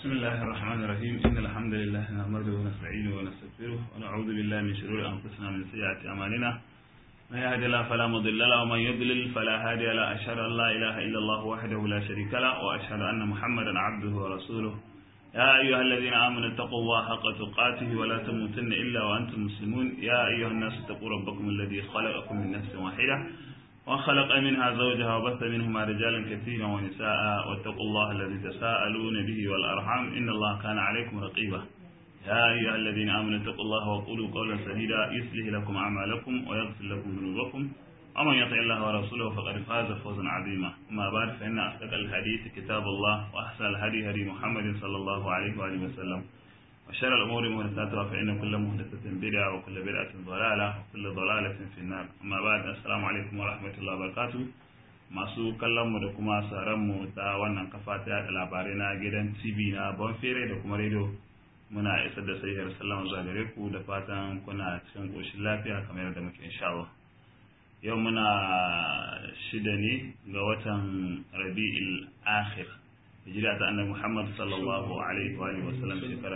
بسم الله الرحمن الرحيم إن الحمد لله نحمده ونستعينه ونستغفره ونعوذ بالله من شرور أنفسنا ومن سيئات أعمالنا من يهد الله فلا مضل له ومن يضلل فلا هادي له أشهد أن لا إله إلا الله وحده لا شريك له وأشهد أن محمدا عبده ورسوله يا أيها الذين آمنوا اتقوا الله حق تقاته ولا تموتن إلا وأنتم مسلمون يا أيها الناس اتقوا ربكم الذي خلقكم من نفس واحدة وخلق منها زوجها وبث منهما رجالا كثيرا ونساء واتقوا الله الذي تساءلون به والأرحام إن الله كان عليكم رقيبا يا أيها الذين آمنوا اتقوا الله وقولوا قولا سديدا يصلح لكم أعمالكم ويغفر لكم ذنوبكم ومن يطع الله ورسوله فقد فاز فوزا عظيما أما بعد فإن أصدق الحديث كتاب الله وأحسن الهدي هدي محمد صلى الله عليه وآله وسلم وشر الأمور محدثاتها فإن كل محدثة بدعة وكل بدعة ضلالة وكل ضلالة في النار أما بعد السلام عليكم ورحمة الله وبركاته masu kallon mu da kuma sauran mu ta wannan kafa ta yada labarai na gidan TV na Bonfere da kuma radio muna isar da sahihar sallama zuwa gare ku da fatan kuna cikin koshin lafiya kamar yadda muke insha Allah yau muna shida ne ga watan Rabi'il Akhir hijira ta annabi Muhammad sallallahu alaihi wa alihi wasallam shekara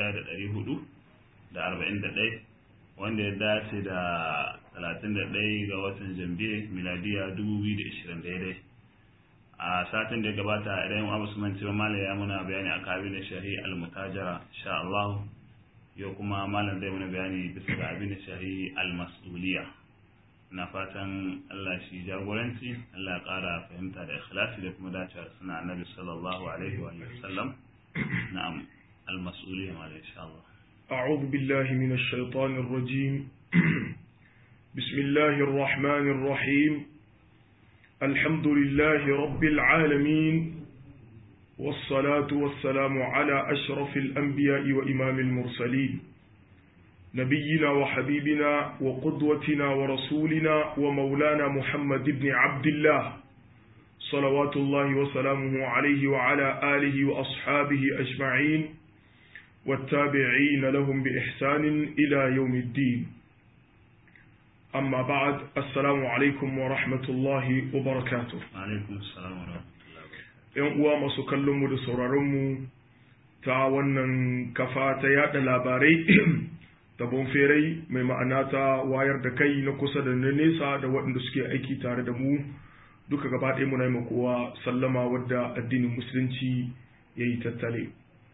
1441 wanda ya dace da 31 ga watan Jambiya miladiya 2020 daidai a satin da ya gabata idan Abu Usman cewa malam ya muna bayani a kabin da shahi al-mutajara insha Allah yau kuma malam zai muna bayani bisa ga abin da shahi al-mas'uliyya na fatan Allah shi jagoranci Allah ya ƙara fahimta da ikhlasi da kuma dacewa suna annabi sallallahu alaihi wa sallam na'am al-mas'uliyya ma insha Allah أعوذ بالله من الشيطان الرجيم بسم الله الرحمن الرحيم الحمد لله رب العالمين والصلاة والسلام على أشرف الأنبياء وإمام المرسلين نبينا وحبيبنا وقدوتنا ورسولنا ومولانا محمد بن عبد الله صلوات الله وسلامه عليه وعلى آله وأصحابه أجمعين والتابعين لهم بإحسان إلى يوم الدين أما بعد السلام عليكم ورحمة الله وبركاته alaikum assalam wa rahmatullahi ‘Yan uwa masu kallonmu da sauraronmu ta wannan kafa ta yada labarai ta bonferai mai ma'ana ta wayar da kai na kusa da na nesa da waɗanda suke aiki tare da mu duka gaba ɗaya muna yi kowa sallama wadda addinin musulunci ya yi tattale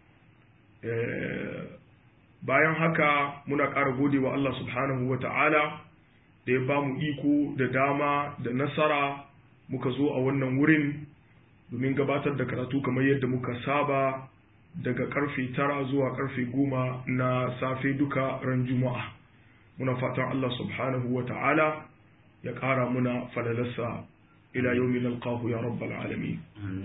bayan haka muna ƙara gode wa Allah subhanahu wa ta'ala da ya ba mu iko da dama da nasara muka zo a wannan wurin domin gabatar da karatu kamar yadda muka saba daga karfe tara zuwa karfe goma na safe duka ran juma'a muna fatan Allah subhanahu wa ta'ala ya ƙara muna falalarsa ila yau min alƙahu ya rabbal alamin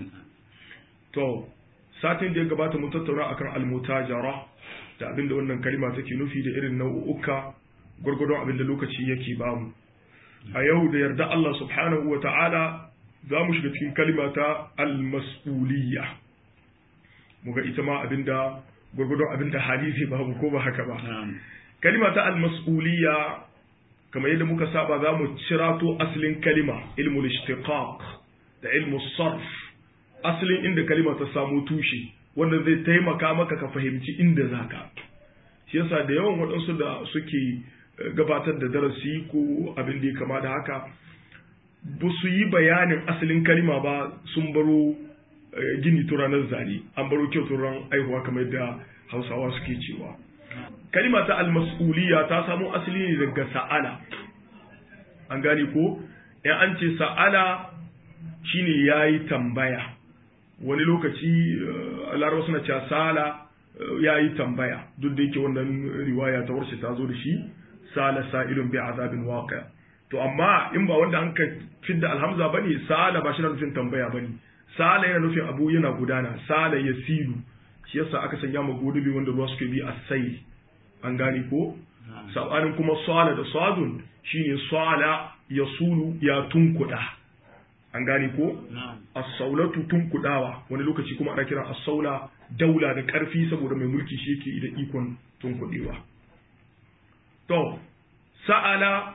to satin da ya gabata mun tattauna akan almutajara da abinda wannan kalima take nufi da irin nau'uka gwargwadon abinda lokaci yake bamu a yau da yarda Allah subhanahu wa ta'ala za mu shiga cikin kalima ta almas'uliyya muga ita ma abinda gwargwadon abinda hadisi babu ko ba haka ba kalima ta almas'uliyya kamar yadda muka saba za mu cirato asalin kalima ilmul ishtiqaq da ilmus sarf asalin inda kalima ta samu tushe wanda zai taimaka maka ka fahimci inda zaka shi yasa da yawan waɗansu da suke gabatar da darasi ko abin da ya kama da haka ba su yi bayanin asalin kalima ba sun baro gini turanar zane an baro kyau turan aihuwa kamar yadda hausawa suke cewa kalima ta almas'uliya ta samo asali ne daga sa'ala an gane ko in an ce sa'ala shine yayi tambaya wani lokaci larabawa suna cewa sala yayi tambaya duk da yake wannan riwaya ta warshe ta zo da shi sala sa'ilun bi azabin waqi to amma in ba wanda an ka fidda alhamza bane sala ba shi na nufin tambaya bane sala yana nufin abu yana gudana sala yasilu shi yasa aka sanya ma godubi wanda ruwa suke bi asai an gane ko sabanin kuma sala da sadun shine sala yasulu ya tunkuda an gane ko as-saulatu tunkudawa wani lokaci kuma ana kira as-saula daula da karfi saboda mai mulki shi yake da ikon tunkudewa to sa'ala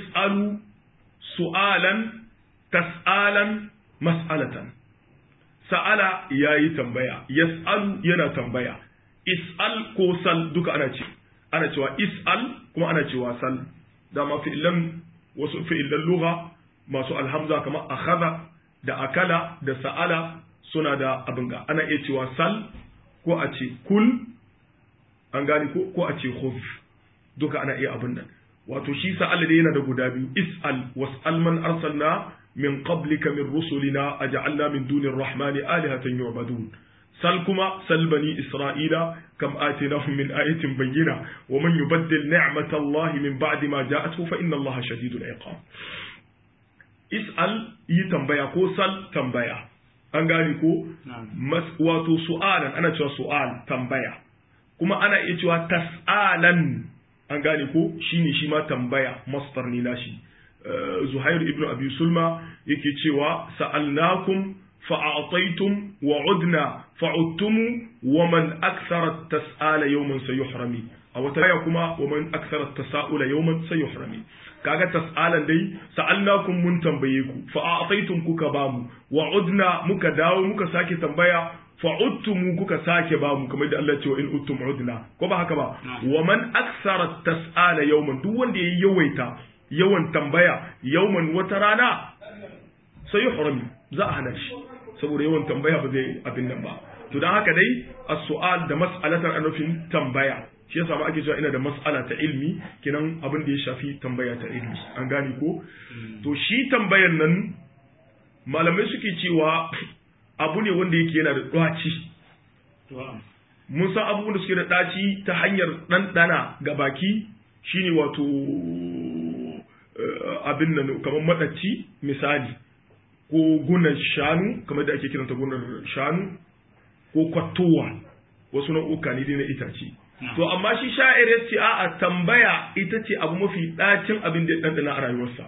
yas'alu su'alan tas'alan mas'alatan sa'ala yayi tambaya yas'alu yana tambaya is'al ko sal duka ana ce ana cewa is'al kuma ana cewa sal dama fi'ilan wasu fi'ilan lugha masu alhamza kamar akhadha da akala da sa'ala suna da abin ga ana iya cewa sal ko a ce kul an gane ko ko a ce khuf duka ana iya abin nan wato shi sa'ala da yana da guda biyu is'al was'al man arsalna min qablika min rusulina aj'alna min dunir rahmani alihatan yu'badun sal kuma sal bani isra'ila kam atinahum min ayatin bayyina wa man yubaddil ni'matallahi min ba'di ma ja'atuhu fa inna allaha shadidul iqab is'al yi tambaya ko sal tambaya an gane ko wato su'alan ana cewa su'al tambaya kuma ana iya cewa tas'alan an gane ko shine shi ma tambaya masdar ne nashi Zuhair ibn Abi Sulma yake cewa sa'alnakum fa'ataytum wa udna fa'udtum wa man akthara tas'ala yawman sayuhrami a wata aya kuma wa man akthara tasa'ula yawman sayuhrami kaga tas'alan dai sa'alnakum mun tambaye ku fa'ataytum kuka bamu wa udna muka dawo muka sake tambaya fa'udtum kuka sake bamu kamar da Allah ya ce wa in uttum udna ko ba haka ba wa man akthara tas'ala yawman duk wanda yayi yawaita yawan tambaya yawman wata rana sai yuhrami za a hana shi saboda yawan tambaya ba zai abin nan ba to dan haka dai as-su'al da mas'alatar anufin tambaya shi yasa ma ake cewa ina da mas'ala ta ilmi kinan abin da ya shafi tambaya ta ilmi an gane ko to shi tambayan nan malamai suke cewa abu ne wanda yake yana da ɗaci mun san abubuwan da suke da ɗaci ta hanyar ɗanɗana ga baki shine wato abin nan kamar maɗaci misali ko gunan shanu kamar da ake kiranta gunar shanu ko kwattowa wasu nau'uka ne na itace to amma shi sha'ir ya ce a'a tambaya ita ce abu mafi ɗacin abin da ya ɗanɗana a rayuwarsa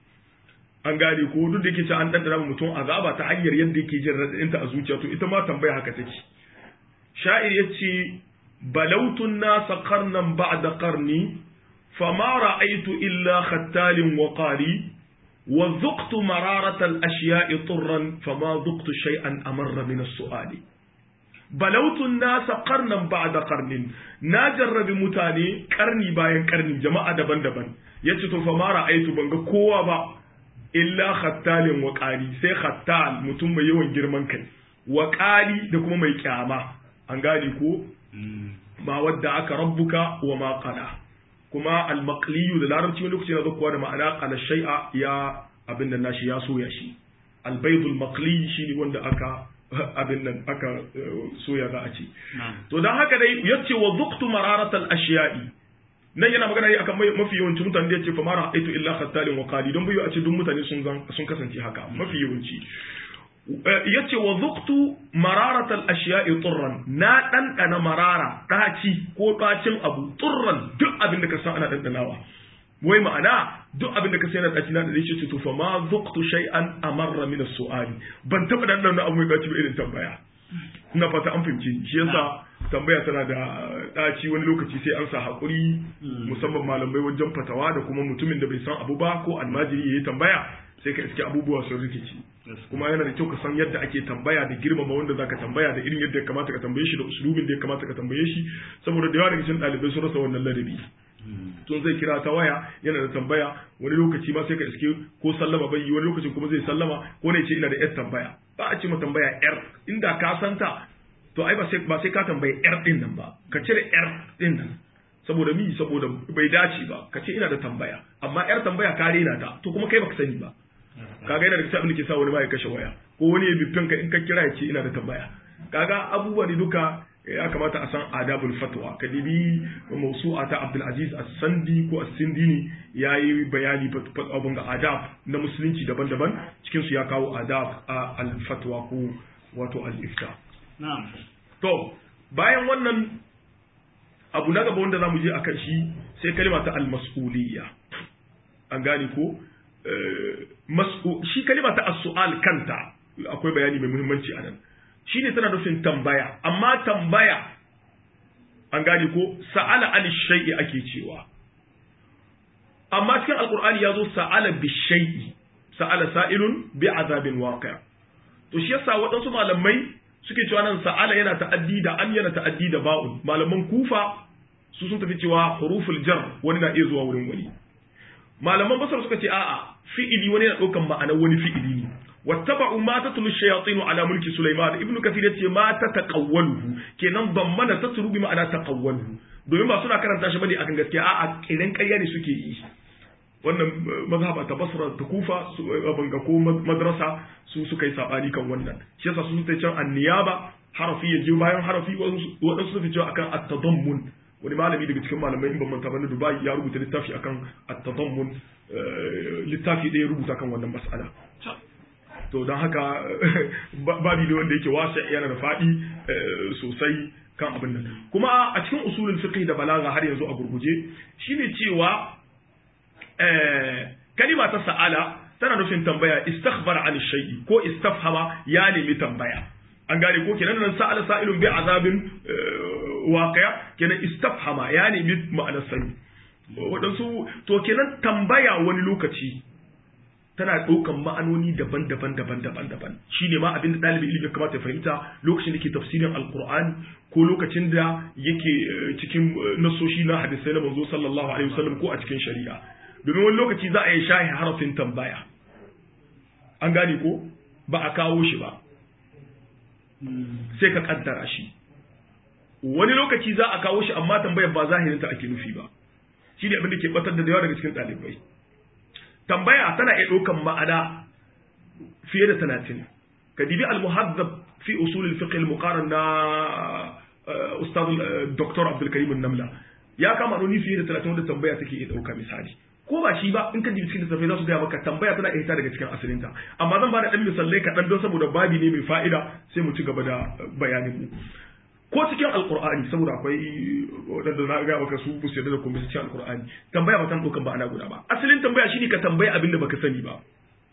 an gane ko duk da yake cewa an ɗanɗana mutum azaba ta hanyar yadda yake jin raɗaɗinta a zuciya to ita ma tambaya haka take sha'ir ya ce balautun nasa karnan ba'da karni fama ra'aitu illa khattalin wa qari wa zuqtu mararatal ashiya'i turran fama zuqtu shay'an amarra min as-su'ali balautun nasa karnan ba'da karnin na jarrabi mutane karni bayan karni jama'a daban-daban yace to fama ra'aitu ban ga kowa ba illa khattalin wa qali sai khattal mutum mai yawan girman kai wa qali da kuma mai kyama an gane ko ma wadda aka rabbuka wa ma qala kuma al maqliyu da larabci wani lokaci na zakkuwa da ma'ana qala shay'a ya abin da nashi ya soya shi al baydul maqli shine wanda aka abin nan aka soya za a ce to dan haka dai yace wa zuqtu mararatal ashiya'i nan yana magana ne akan mafi yawanci mutane da yace fa mara aitu illa khattalin wa qali don bayu a ce duk mutane sun sun kasance haka mafi yawanci yace wa zuqtu mararatal ashiya'i turran na dandana marara daci ko dacin abu turran duk abin da ka san ana dandanawa wai ma'ana duk abin da ka sai na daci na da shi to fa ma zuqtu shay'an amarra min as-su'ali ban taba dandana abu mai daci ba irin tambaya ina fata an fahimci shi yasa tambaya tana da ɗaci wani lokaci sai an sa haƙuri musamman malamai wajen fatawa da kuma mutumin da bai san abu ba ko almajiri ya yi tambaya sai ka iske abubuwa sun rikici kuma yana da kyau ka san yadda ake tambaya da girmama wanda za ka tambaya da irin yadda ya kamata ka tambaye shi da usulubin da ya kamata ka tambaye shi saboda da yawa daga cikin ɗalibai sun rasa wannan ladabi tun zai kira ta waya yana da tambaya wani lokaci ma sai ka iske ko sallama bai yi wani lokacin kuma zai sallama ko ne ce ina da yar tambaya ba a ce ma tambaya yar inda ka santa to ai ba sai ba sai ka tambayi yar din nan ba ka cire yar din nan saboda mi saboda bai dace ba ka ce ina da tambaya amma yar tambaya ka rena ta to kuma kai baka sani ba kaga yana da kisa abin da ke sa wani ma ya kashe waya ko wani ya bifin ka in ka kira ya ce ina da tambaya kaga abubuwa ne duka ya kamata a san adabul fatwa ka dibi mausu'a ta Abdul Aziz As-Sandi ko As-Sindini yayi bayani abun ga adab na musulunci daban-daban cikin su ya kawo adab al-fatwa ko wato al-ifta na'am to bayan wannan abu na gaba wanda zamu je akan shi sai kalma ta al-mas'uliyya an gane ko shi kalma ta as-su'al kanta akwai bayani mai muhimmanci a nan shi ne tana nufin tambaya amma tambaya an gane ko sa'ala an shay'i ake cewa amma cikin alkur'ani ya zo sa'ala bi shay'i sa'ala sa'ilun bi azabin waqi' to shi yasa waɗansu malamai suke cewa nan sa'ala yana ta'addi da an yana ta'addi da ba'un malaman kufa su sun tafi cewa huruful jar wani na iya zuwa wurin wani malaman basar suka ce a'a fi'ili wani yana ɗaukan ma'anar wani fi'ili ne wattaba'u ma tatlu shayatin ala mulki sulaiman ibnu kathir yace ma ta taqawwaluhu kenan dammana tatlu bi ma'ana taqawwaluhu domin ba suna karanta shi bane akan gaskiya a'a kiran ƙarya ne suke yi wannan mazhaba ta basra ta kufa banga ko madrasa su suka yi sabani kan wannan shi yasa sun tace can anniyaba harafi ya je bayan harafi wadansu su fi cewa akan at-tadammun wani malami daga cikin malamai in ban manta ba na Dubai ya rubuta littafi akan at-tadammun littafi da ya rubuta kan wannan mas'ala to don haka babi ne wanda yake wasa yana da faɗi sosai kan abin nan kuma a cikin usulul fiqh da balaga har yanzu a gurguje shine cewa kalima ta sa'ala tana nufin tambaya istakhbara an shay'i ko istafhama ya nemi tambaya an gane ko kenan nan sa'ala sa'ilun bi azabin waqi'a kenan istafhama ya nemi ma'anar sani wadansu to kenan tambaya wani lokaci tana ɗaukan ma'anoni daban-daban daban-daban daban shine ma abin da ɗalibin ilimi kamata ya fahimta lokacin da ke tafsirin alqur'ani ko lokacin da yake cikin nasoshi na hadisai na manzo sallallahu alaihi wasallam ko a cikin shari'a domin wani lokaci za a yi shahi harafin tambaya an gane ko ba a kawo shi ba sai ka kaddara shi wani lokaci za a kawo shi amma tambayar ba zahirinta ake nufi ba shi ne abin da ke batar da yawa daga cikin ɗalibai tambaya tana iya ɗaukan ma'ana fiye da talatin ka dibi al-muhazzab fi usul al-fiqh al-muqaran na ustad dr abdul karim namla ya kama nuni fiye da talatin wanda tambaya take iya ɗauka misali ko ba shi ba in ka jibi cikin littattafai za su gaya maka tambaya tana iya hita daga cikin asalinta amma zan ba da ɗan misalai kaɗan don saboda babi ne mai fa'ida sai mu ci gaba da bayanin mu ko cikin alkur'ani saboda akwai wadanda na ga maka su bu da kuma cikin alkur'ani tambaya ba tan dokan ba ana guda ba asalin tambaya shine ka tambaya abin da baka sani ba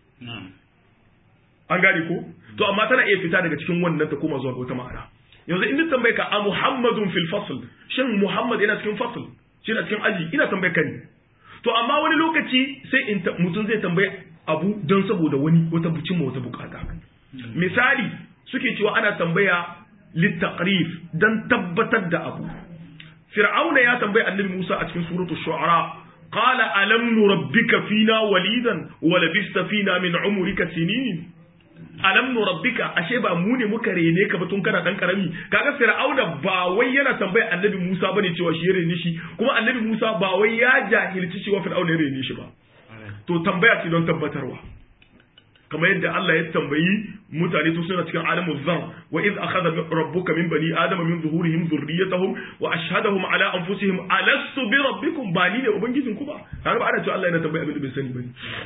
an gane ko to amma tana iya fita daga cikin wannan ta koma zuwa wata ma'ana yanzu in tambaye ka a muhammadun fil fasl shin muhammad yana cikin fasl shi na cikin aji ina tambaye ka ne to amma wani lokaci sai in mutum zai tambaye abu don saboda wani wata bucin wata bukata misali suke cewa ana tambaya littaqrif dan tabbatar da abu fir'auna ya tambayi annabi Musa a cikin suratul shu'ara qala alam nurabbika fina walidan wa labista fina min umrika sinin alam nurabbika ashe ba mu ne muka rene ka ba tun kana dan karami kaga fir'auna ba wai yana tambaya annabi Musa bane cewa shi ya rene shi kuma annabi Musa ba wai ya jahilci cewa fir'auna ya rene shi ba to tambaya ce don tabbatarwa kamar yadda Allah ya tambayi mutane to suna cikin alamul zan wa iz akhadha rabbuka min bani adama min zuhurihim dhurriyyatahum wa ashhadahum ala anfusihim alastu bi rabbikum ba ni ne ubangijin ku ba har ba ana cewa Allah yana tambaya abin da bai sani bane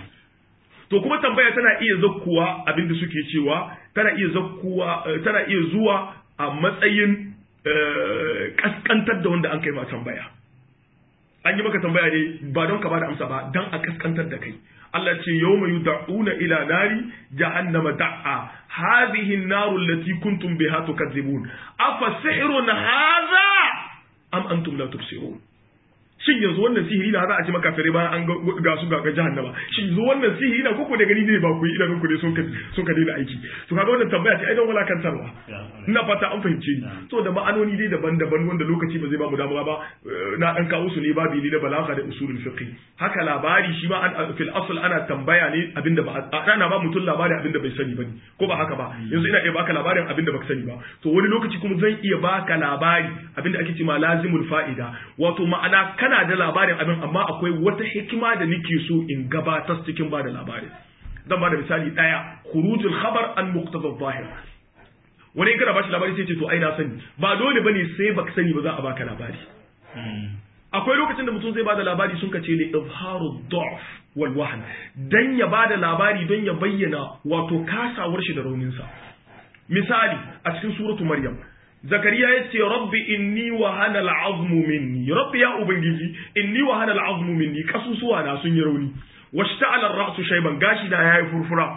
to kuma tambaya tana iya zakkuwa abin da suke cewa tana iya zakkuwa tana iya zuwa a matsayin kaskantar da wanda an kai ma tambaya an yi maka tambaya ne ba don ka bada amsa ba dan a kaskantar da kai Allah ce yawma yud'una ila nari jahannama da'a hadhihi an-naru allati kuntum biha tukadzibun afa sihrun hadha am antum la tubsirun shin yanzu wannan sihiri na za a ci maka fere bayan an ga su ga jahannama shin yanzu wannan sihiri na koko da gani ne ba ku yi idanun ku ne sun ka sun ka daina aiki to kaga wannan tambaya ce ai don walakantarwa ina fata an fahimce ni to da ma'anoni dai daban-daban wanda lokaci ba zai ba mu damuwa ba na dan kawo su ne babi ne na balagha da usulul fiqh haka labari shi ma fil asl ana tambaya ne abinda ba ana ba mutum labari abinda bai sani bane ko ba haka ba yanzu ina iya baka labarin abinda baka sani ba to wani lokaci kuma zan iya baka labari abinda ake cewa lazimul fa'ida wato ma'ana kana da labarin abin amma akwai wata hikima da nake so in gabatar cikin ba da labarin zan ba da misali daya khurujul khabar an muqtada zahir wani in kana bashi labari sai ce to ai na sani ba dole bane sai baka sani ba za a baka labari akwai lokacin da mutum zai bada labari sun kace li izharu dhaf wal wahn dan ya bada labari don ya bayyana wato kasawar shi da raunin sa misali a cikin suratu maryam zakariya ya ce rabbi inni wa hana al'azmu minni rabbi ya ubangiji inni wa hana al'azmu minni kasusuwa na sun yi rauni washta'ala ar-ra'su shayban gashi da yayi furfura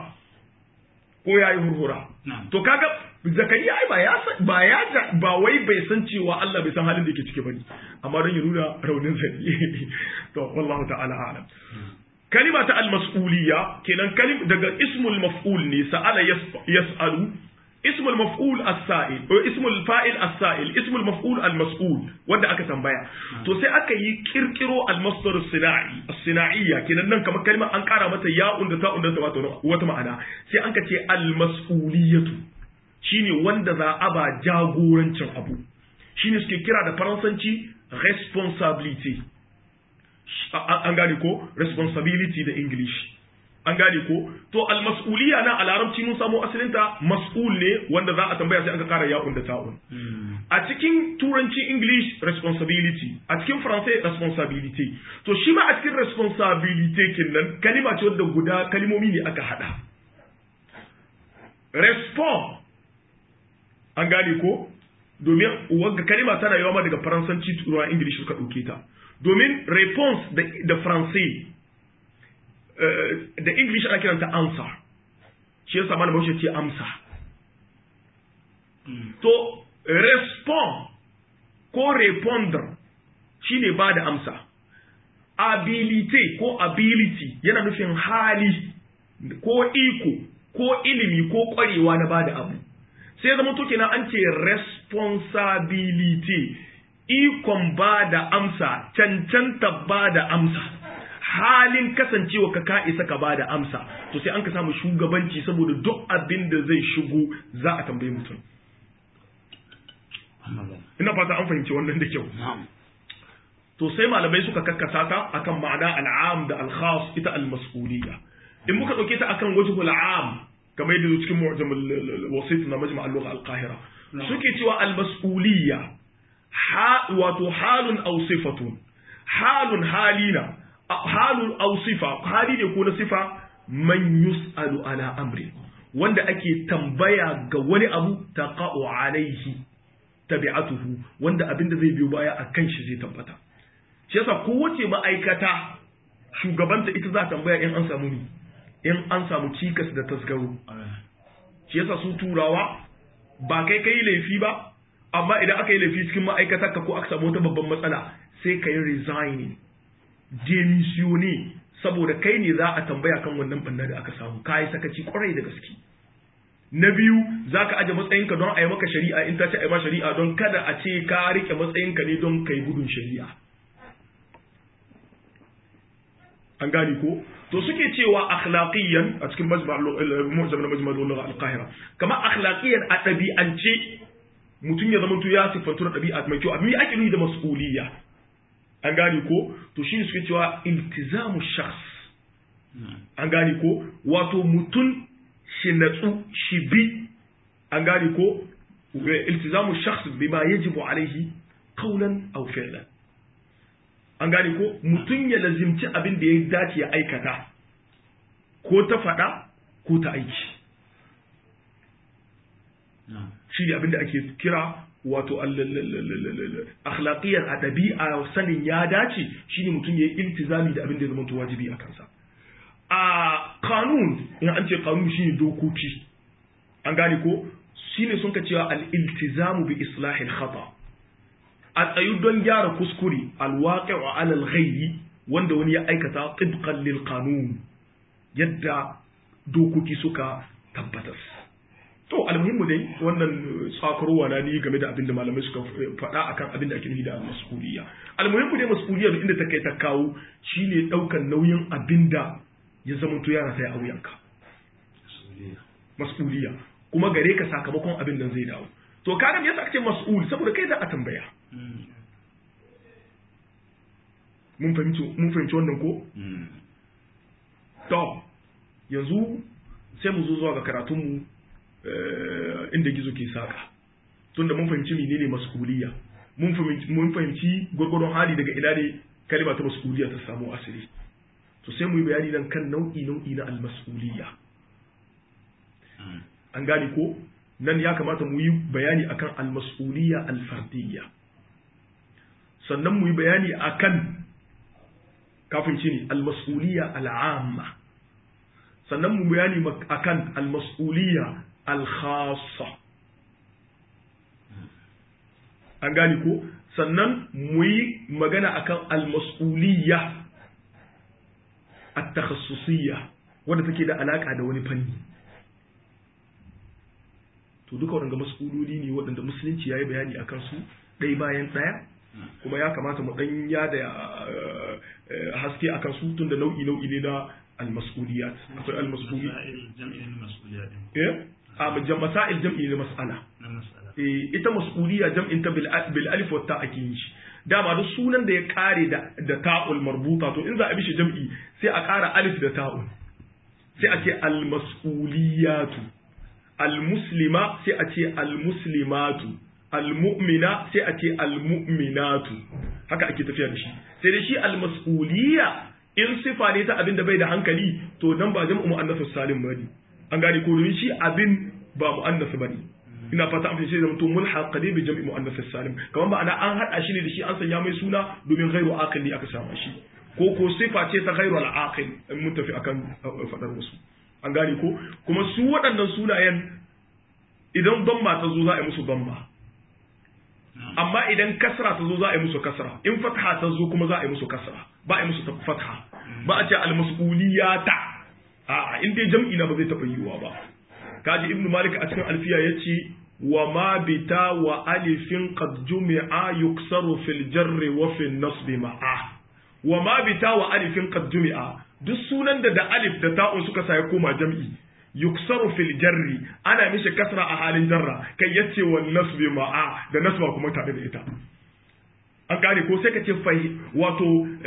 ko yayi furfura to kaga zakariya ai ba ya ba ya ba wai bai san cewa Allah bai san halin da yake ciki bane amma don ya nuna raunin sa to wallahu ta'ala a'lam kalima ta al-mas'uliyya kenan kalim daga ismul maf'ul ne sa'ala yas'alu ismul maf'ul as-sa'il ko ismul fa'il as-sa'il ismul maf'ul al-mas'ul wanda aka tambaya to sai aka yi kirkiro al-masdar as-sina'i as-sina'iyya kenan nan kamar kalma an kara mata ya'un da ta'un da ta wata ma'ana sai an ka ce al-mas'uliyatu shine wanda za a ba jagorancin abu shine suke kira da faransanci responsibility an gane ko responsibility da english an gane ko to almas'uliya na a larabci mun samu asalinta mas'ul ne wanda za a tambaya sai aka kara ya'un da ta'un a cikin turanci english responsibility a cikin faransai responsibility to shi ma a cikin responsibility kinnan kalima ce wadda guda kalimomi ne aka hada respond an gane ko domin wagga kalima tana yawa ma daga faransanci turawa english suka ɗauke ta domin response da faransai da english ana kiranta answer shi yasa mana baushe ce amsa to respond ko reponder shine ba da amsa ability ko ability yana nufin hali ko iko ko ilimi ko kwarewa na ba da abu sai zama to kenan an ce responsibility ikon ba da amsa cancanta ba da amsa halin kasancewa ka ka isa ka ba da amsa to sai an ka samu shugabanci saboda duk abin da zai shigo za a tambayi mutum ina fata an fahimci wannan da kyau to sai malamai suka kakkasa ta akan ma'ana al'am da al-khas ita al-mas'uliyya in muka dauke ta akan wajhul am kamar yadda cikin mu'jam al-wasit na majma' al-lugha al-qahira suke cewa al-mas'uliyya ha wato halun aw sifatun halun halina halun aw sifa hali ne ko na sifa man yus'alu ala amri wanda ake tambaya ga wani abu taqa'u alaihi tabi'atuhu wanda abinda zai biyo baya akan shi zai tabbata shi yasa kowace ma'aikata shugabanta ita za tambaya in an samu ni in an samu cikas da tasgaro shi yasa su turawa ba kai kai laifi ba amma idan aka yi laifi cikin ma'aikatar ka ko aka samu wata babban matsala sai ka yi resigning demisione saboda kai ne za a tambaya kan wannan banna da aka samu ka yi sakaci kwarai da gaske na biyu za ka aje matsayinka don a yi maka shari'a in ta ce a yi ma shari'a don kada a ce ka rike matsayinka ne don kai gudun shari'a an gane ko to suke cewa akhlaqiyan a cikin mu'jam na majma' al al-qahira kama akhlaqiyan a ɗabi'ance mutum ya zama to ya sifantu da ɗabi'a mai kyau abin ake nuni da mas'uliyya an gane ko to shi suke cewa iltizamu shakhs an gane ko wato mutum shi natsu shi bi an gane ko iltizamu shakhs bima yajibu alaihi qawlan aw fi'lan an gane ko mutum ya lazimci abin da ya dace ya aikata ko ta faɗa ko ta aiki shi ne abin da ake kira wato akhlaqiyar a ɗabi'a sanin ya dace shine mutum ya yi iltizami da abin da ya zama wajibi a kansa a kanun in an ce kanun shine dokoki an gane ko shine sun ka cewa al-iltizamu bi islahil khata a tsayu don gyara kuskure alwaqi'u ala al-ghayri wanda wani ya aikata tibqan lil qanun yadda dokoki suka tabbatar to almuhimmu dai wannan tsakarowa na ni game da abin da malamai suka faɗa akan abin da ake nufi da mas'uliyya almuhimmu dai mas'uliyya inda ta kai ta kawo shine daukan nauyin abin da ya zama to yana sai a wuyanka mas'uliyya kuma gare ka sakamakon abin nan zai dawo to kaga me yasa ake mas'ul saboda kai za a tambaya mun fahimci mun fahimci wannan ko to yanzu sai mu zo zuwa ga karatunmu inda gizo ke saka tunda mun fahimci menene mas'uliyya mun fahimci mun fahimci gurgurun hali daga ina ne kalma ta mas'uliyya ta samu asiri to sai mu yi bayani nan kan nau'i nau'i na al-mas'uliyya an gane ko nan ya kamata mu yi bayani akan al-mas'uliyya al-fardiyya sannan mu yi bayani akan kafin ci ne al-mas'uliyya al-amma sannan mu bayani akan al-mas'uliyya al-khassa an gane ko sannan mu yi magana akan al-mas'uliyya at-takhassusiyya wanda take da alaka da wani fanni to duka waɗanda mas'uloli ne waɗanda musulunci ya yi bayani a kansu ɗaya bayan ɗaya kuma ya kamata mu ɗan ya da haske a kansu tun da nau'i nau'i ne na almas'uliyat akwai almas'uliyat eh a masail jam'i ne mas'ala eh ita mas'uliya jam'in ta bil alif wa ta ake yi shi dama duk sunan da ya kare da da ta'ul marbuta to in za a bi shi jam'i sai a kara alif da ta'ul sai a ce almas'uliyatu almuslima sai a ce almuslimatu almu'mina sai a ce almu'minatu haka ake tafiya da shi sai da shi almas'uliya in sifa ne ta abin da bai da hankali to nan ba jam'u muannath salim bane an gane ko domin shi abin ba muannath bane ina fata an fice da mutum mulhaq qadi bi jam'i muannath salim kamar ba ana an hada shi ne da shi an sanya mai suna domin ghairu aqil ne aka sama shi ko ko sifa ce ta ghairu al-aqil mun tafi akan fadar wasu an gane ko kuma su waɗannan sunayen idan damma ta zo za a yi musu damma amma idan kasra ta zo za a yi musu kasra in fatha ta zo kuma za a yi musu kasra ba a yi musu fatha ba a ce almas'uliyata a in dai jam'i na ba zai taɓa yiwuwa ba kaji ibn malik a cikin alfiya ya ce wa ma bita wa alifin qad jumi'a yuksaru fil jarri wa fil nasbi ma'a wa ma bita wa alifin qad jumi'a duk sunan da da alif da ta'un suka sa ya koma jam'i yuksaru fil jarri ana mishi kasra a halin jarra kai yace wa nasbi ma'a da nasba kuma tare da ita an gane ko sai ka ce fahi wato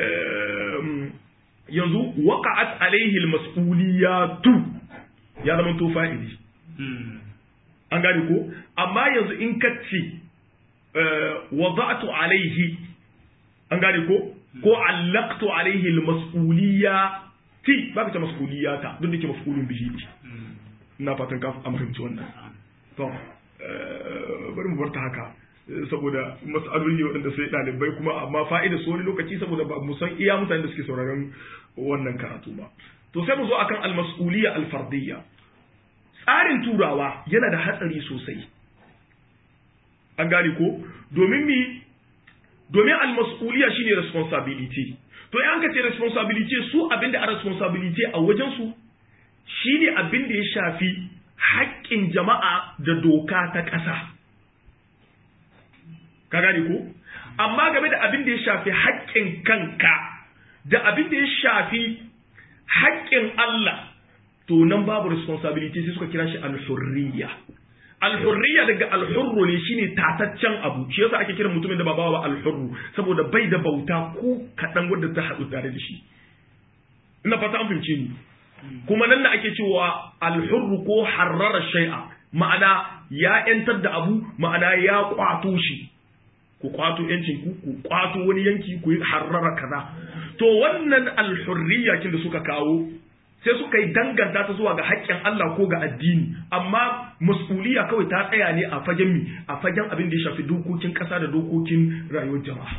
yanzu waqa'at alaihi almas'uliyatu ya zama to fa'ili an gane ko amma yanzu in ka ce wada'tu alaihi an gane ko ko allaqtu alaihi almas'uliyati ba ka ce mas'uliyata duk da ke mafulun bihi ina fatan ka amfahimci wannan to bari mu barta haka saboda mas'aloli waɗanda sai ɗalibai kuma amma fa'ida su wani lokaci saboda ba mu san iya mutanen da suke sauraron wannan karatu ba to sai mu zo akan al-mas'uliyya al-fardiyya tsarin turawa yana da hatsari sosai an gane ko domin mi domin al-mas'uliyya shine responsibility to in ka ce responsibility su abinda a responsibility a wajen su shine abin da ya shafi haƙƙin jama'a da doka ta ƙasa ka gane ko amma game da abin da ya shafi haƙƙin kanka da abin da ya shafi haƙƙin Allah to nan babu responsibility sai suka kira shi al-hurriya al-hurriya daga al-hurru ne shine tataccen abu shi yasa ake kiran mutumin da ba bawa al-hurru saboda bai da bauta ko kaɗan wanda ta haɗu tare da shi ina fata an fahimce ni kuma nan da ake cewa al-hurru ko harrara shay'a ma'ana ya yantar da abu ma'ana ya kwato shi ku kwato yancin ku ku kwato wani yanki ku yi harrara kaza to wannan alhurriya kin da suka kawo sai suka yi danganta ta zuwa ga haƙƙin Allah ko ga addini amma mas'uliya kawai ta tsaya ne a fagen mi a fagen abin da ya shafi dokokin ƙasa da dokokin rayuwar jama'a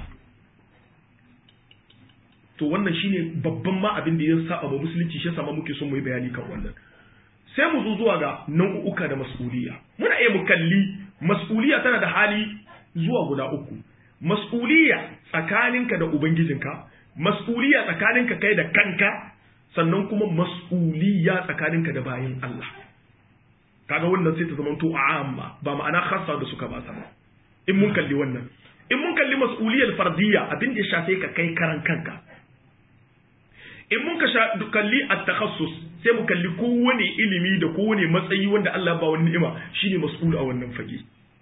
to wannan shine babban ma abin da ya saba ba musulunci shi yasa ma muke son mu yi bayani kan wannan sai mu zo zuwa ga nau'uka da mas'uliya muna iya mu kalli mas'uliya tana da hali zuwa guda uku mas'uliya tsakaninka da ubangijinka mas'uliya tsakaninka kai da kanka sannan kuma mas'uliya tsakaninka da bayin Allah kaga wannan sai ta zama to amma ba ma'ana khassa da suka ba sa in mun kalli wannan in mun kalli mas'uliyar fardiyya abin da ya shafe ka kai karan kanka in mun ka kalli at-takhassus sai mu kalli kowane ilimi da kowane matsayi wanda Allah ba wani ni'ima shine mas'ul a wannan fage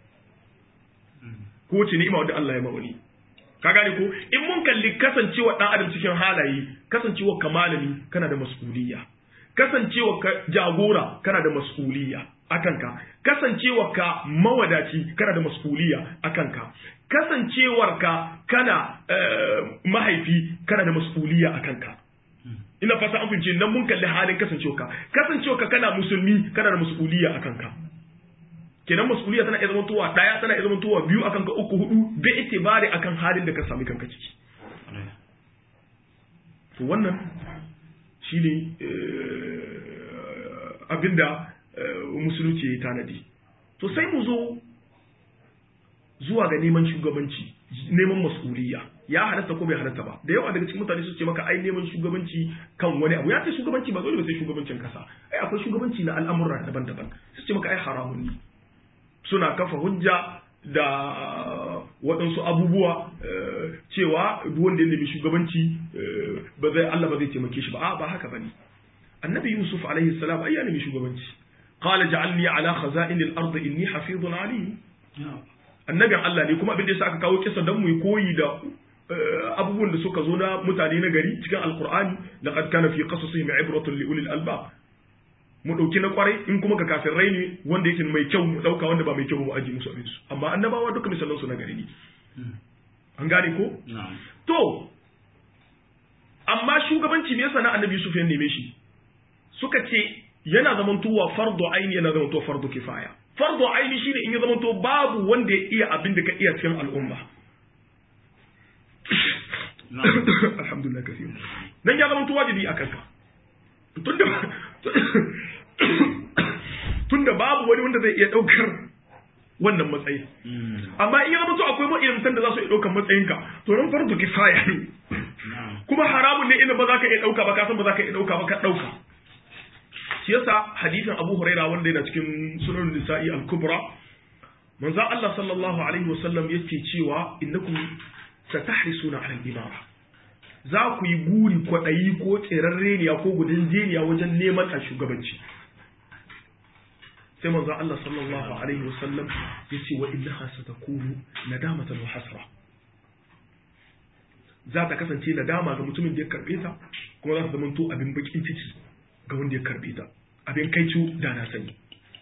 kowace ni'ima wanda Allah ya ma wani ka gane ko in mun kalli kasancewa dan adam cikin halaye kasancewa ka malami kana da mas'uliyya kasancewa ka jagora kana da mas'uliyya akan ka kasancewa ka mawadaci kana da mas'uliyya akan ka kasancewar ka kana mahaifi kana da mas'uliyya akan ka ina fata an fince nan mun kalli halin kasancewa ka kasancewa ka kana musulmi kana da mas'uliyya akan ka kenan mas'uliyya tana iya zama tuwa daya tana iya zama tuwa biyu akan ka uku hudu bai itibari akan halin da ka sami kanka ciki to wannan shine abinda musulunci ya tanadi to sai mu zo zuwa ga neman shugabanci neman mas'uliyya ya halatta ko bai halatta ba da yawa daga cikin mutane su ce maka ai neman shugabanci kan wani abu ya ce shugabanci ba dole ba sai shugabancin kasa ai akwai shugabanci na al'amura daban-daban su ce maka ai haramun ne suna kafa hujja da waɗansu abubuwa cewa duk wanda ya nemi shugabanci ba zai Allah ba zai taimake shi ba a ba haka bane annabi yusuf alaihi salam ai ya nemi shugabanci qala ja'alni ala khaza'in al-ard inni hafizun alim annabin Allah ne kuma abin da yasa aka kawo kisa dan mu yi koyi da abubuwan da suka zo na mutane na gari cikin alqur'ani laqad kana fi qasasihim ibratun li ulil albab mu dauki na kwarai in kuma ga kafirai ne wanda yake mai kyau mu dauka wanda ba mai kyau mu aji musu abin su amma annabawa duka misalan su na gari ne an gane ko to amma shugabanci me yasa na annabi Yusuf ya neme shi suka ce yana zamantowa fardu aini yana zamantowa fardu kifaya fardu aini shine in ya zamanto babu wanda ya iya abin da ka iya cikin al'umma alhamdulillah kafi dan ya zamanto wajibi a kanka tunda tunda babu wani wanda zai iya daukar wannan matsayi amma in ya zamanto akwai ma'ilmantan da za su iya daukar matsayinka to nan fardu kifaya ne kuma haramun ne inda ba za ka iya dauka ba ka san ba za ka iya dauka ba ka dauka shi yasa hadisin Abu Huraira wanda yana cikin sunan Nisa'i al-Kubra manzo Allah sallallahu alaihi wasallam yake cewa innakum satahrisuna ala al-imara za ku yi guri kwaɗayi ko tserarreniya ko gudun jeniya wajen neman a shugabanci sai manzo Allah sallallahu alaihi wasallam ya ce wa innaha satakunu nadamatan wa hasra za ta kasance nadama ga mutumin da ya karbe ta kuma za ta zama to abin bakin ciki ga wanda ya karbe ta abin kai da na sani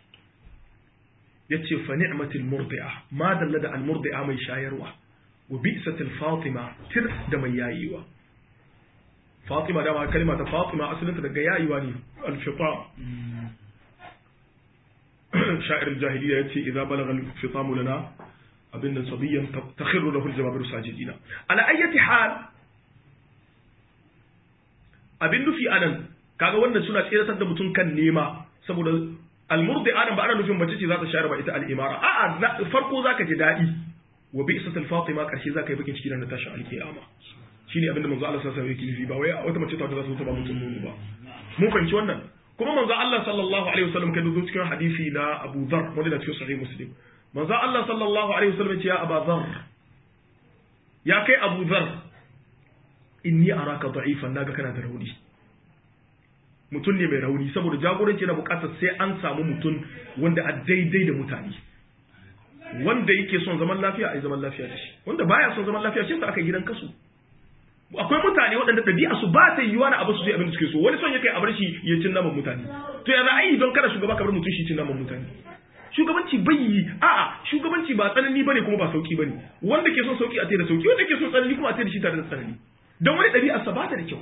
yace fa ni'matil murdi'a ma dalla da al murdi'a mai shayarwa wa bi'satil fatima tir da mai yayiwa fatima da ma kalma ta fatima asalinta daga yayiwa ne al fita sha'ir jahiliya yace idza balagha al fitamu lana abin da sabiyan takhiru lahu al jawabiru sajidina ala ayyati hal abin nufi anan kaga wannan suna tsiratar da mutum kan nema saboda almurdi adam ba ana nufin mace ce za ta shayar ba ita al'imara a'a farko zaka ji daɗi wa bi isatul fatima karshe zaka yi bakin ciki na tashin alkiyama shine abinda manzo Allah sallallahu alaihi wasallam yake nufi ba wai wata mace ta za ta ba mutum nono ba mun fahimci wannan kuma manzo Allah sallallahu alaihi wasallam kai zo cikin hadisi na Abu Dharr wanda na cikin sahih Muslim manzo Allah sallallahu alaihi wasallam ya ce ya Abu Dharr ya kai Abu Dharr inni araka da'ifan naga kana da rauni mutum ne mai rauni saboda jagoranci na bukatar sai an samu mutum wanda a daidai da mutane wanda yake son zaman lafiya a yi zaman lafiya da shi wanda baya son zaman lafiya shi aka gidan kasu akwai mutane waɗanda ɗabi'a su ba ta yiwa na abu su zai abin da suke so wani son ya kai a bar shi ya cin naman mutane to ya za a yi don kada shugaba ka bar mutum shi cin naman mutane shugabanci bai yi a'a shugabanci ba tsanani bane kuma ba sauki bane wanda ke son sauki a da sauki wanda ke son tsanani kuma a da shi tare da tsanani don wani ɗabi'a sa ba ta da kyau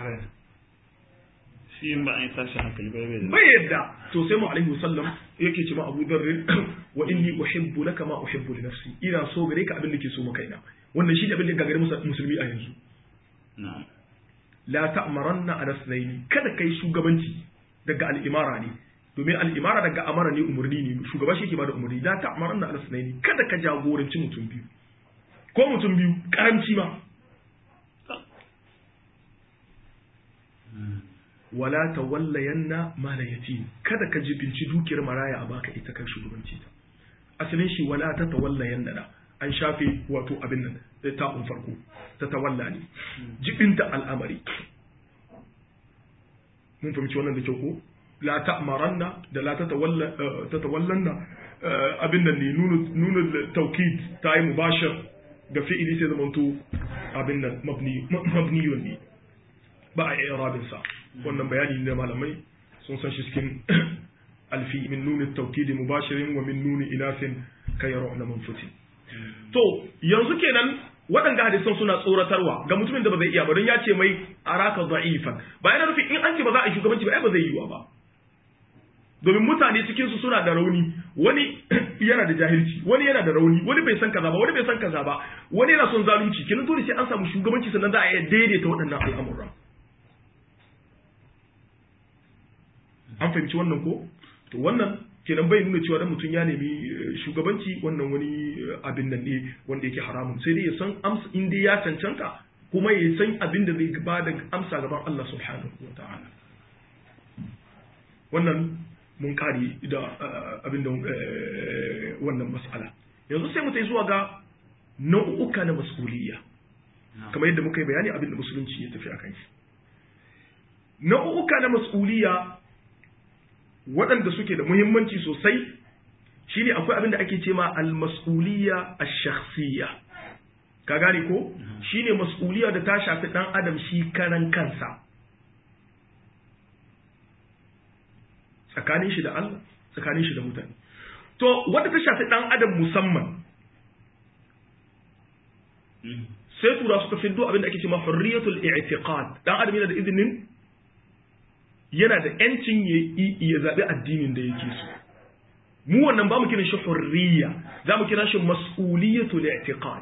shi in ba an yi tashi hankali bai bai bai yadda to sai mu alaihi wasallam yake ce ma Abu Dharr wa inni uhibbu laka ma uhibbu li nafsi ina so gare ka abin da ke so maka ina wannan shi ne abin da ga gare musulmi a yanzu na'am la ta'maranna ala sunaini kada kai shugabanci daga al'imara ne domin al'imara daga amara ne umarni ne shugaba shi yake bada umarni la ta'maranna ala sunaini kada ka jagoranci mutum biyu ko mutum biyu karamci ma wala tawallayanna mala yatim kada ka jibinci dukiyar maraya a baka ita kan shugabanci ta asalin shi wala ta tawallayanna da an shafe wato abin nan ta un farko ta tawalla ne jibinta al'amari mun fahimci wannan da kyau ko la ta'maranna da la tatawalla tatawallanna abin nan ne nunu nunu tawkid ta yi mubashir ga fi'ili sai zamanto abin nan mabni mabniyun ne ba a i'rabin sa wannan bayani ne malamai sun san shi cikin alfi min nuni tawkid mubashirin wa min nuni inasin kayru na manfutin to yanzu kenan waɗanda hadisan suna tsoratarwa ga mutumin da ba zai iya ba don ya ce mai araka da'ifan ba yana nufi in an ce ba za a yi shugabanci ba ai ba zai yiwa ba domin mutane cikin su suna da rauni wani yana da jahilci wani yana da rauni wani bai san kaza ba wani bai san kaza ba wani yana son zalunci kenan dole sai an samu shugabanci sannan za a iya daidaita waɗannan al'amuran an fahimci wannan ko to wannan kenan bai nuna cewa dan mutum ya nemi shugabanci wannan wani abin nan ne wanda yake haramun sai dai ya san amsa in dai ya cancanta kuma ya san abin da zai ba da amsa gaban Allah subhanahu wa ta'ala wannan mun kare da abin da wannan mas'ala yanzu sai mu tai zuwa ga nau'uka na mas'uliyya kamar yadda muka yi bayani abin da musulunci ya tafi akan shi nau'uka na mas'uliyya waɗanda suke da muhimmanci sosai shine akwai abin da ake ce ma al-mas'uliyya ash-shakhsiyya ka gane ko shine mas'uliyya da ta shafi dan adam shi karan kansa tsakanin shi da Allah tsakanin shi da mutane to wanda ta shafi dan adam musamman sai tura suka fiddo abin da ake cewa hurriyatul i'tiqad dan adam yana da izinin yana da yancin ya zabi addinin da yake so mu wannan ba mu kiran shi hurriya za mu kira shi mas'uliyatul i'tiqad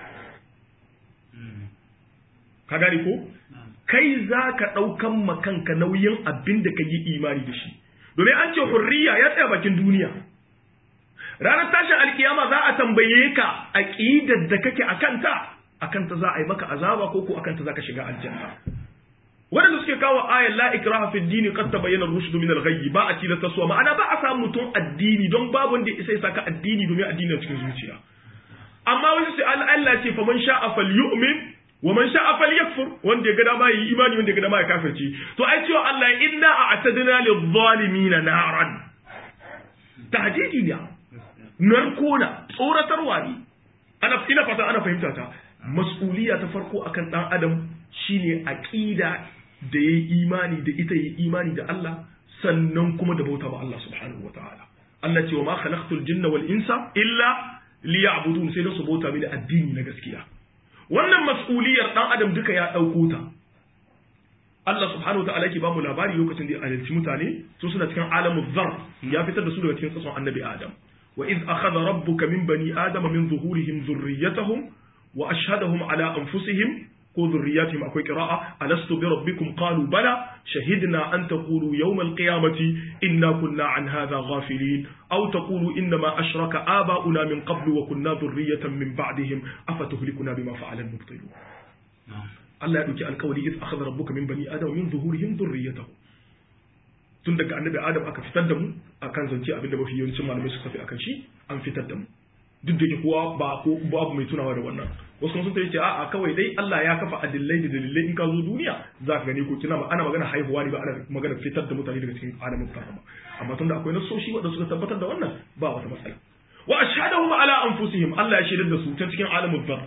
ka gani ko kai za ka ɗaukan makanka nauyin abin da ka yi imani da shi domin an ce hurriya ya tsaya bakin duniya ranar tashin alkiyama za a tambaye ka aqidar da kake akanta akanta za a yi maka azaba ko ko akanta za ka shiga aljanna waɗanda suke kawo ayar la ikraha fi dini qad tabayyana ar-rushd min al-ghayy ba a tilasta suwa ma'ana ba a samu mutum addini don babu wanda isa ya saka addini domin addini a cikin zuciya amma wani sai Allah ce fa man sha'a falyu'min wa man sha'a falyakfur wanda ya ga dama yi imani wanda ya ga dama ya kafirci to ai cewa Allah inna a'tadna lidh-dhalimin naran tahdidi ne narkona tsoratarwa ne ana ina fata ana fahimta ta mas'uliya ta farko akan dan adam shine aqida da yayi imani da ita yayi imani da Allah sannan kuma da bauta ma Allah subhanahu wataala Allah ce wa ma khalaqtul jinna wal insa illa liya'budun sai da su bauta mini addini na gaskiya wannan mas'uliyar dan adam duka ya dauko ta Allah subhanahu wataala yake ba mu labari lokacin da ya halarci mutane su suna cikin alamu zar ya fitar da su daga cikin tsatson annabi Adam wa iz akhadha rabbuka min bani adama min zuhurihim dhurriyyatahum wa ashhadahum ala anfusihim ko dhurriyyatihim akwai qira'a alastu bi rabbikum qalu bala shahidna an taqulu yawm alqiyamati inna kunna an hadha ghafilin aw taqulu inna ma ashraka aba'una min qablu wa kunna dhurriyyatan min ba'dihim afatuhlikuna bima fa'ala al-mubtilun Allah ya dauki alkawari iz akhadha rabbuka min bani adama min zuhurihim dhurriyyatahum tun daga annabi adam aka fitar da mu akan zance abinda mafi yawancin malamai suka fi akan shi an fitar da mu duk da ke kowa ba ko babu mai tunawa da wannan wasu kuma sun ta ce a'a kawai dai Allah ya kafa adillai da dalilai in ka zo duniya za ka gani ko kina ana magana haihuwa ne ba ana magana fitar da mutane daga cikin alamin karama amma tunda akwai nasoshi wanda suka tabbatar da wannan ba wata matsala wa ashhadahum ala anfusihim Allah ya shaidar da su ta cikin alamin dhar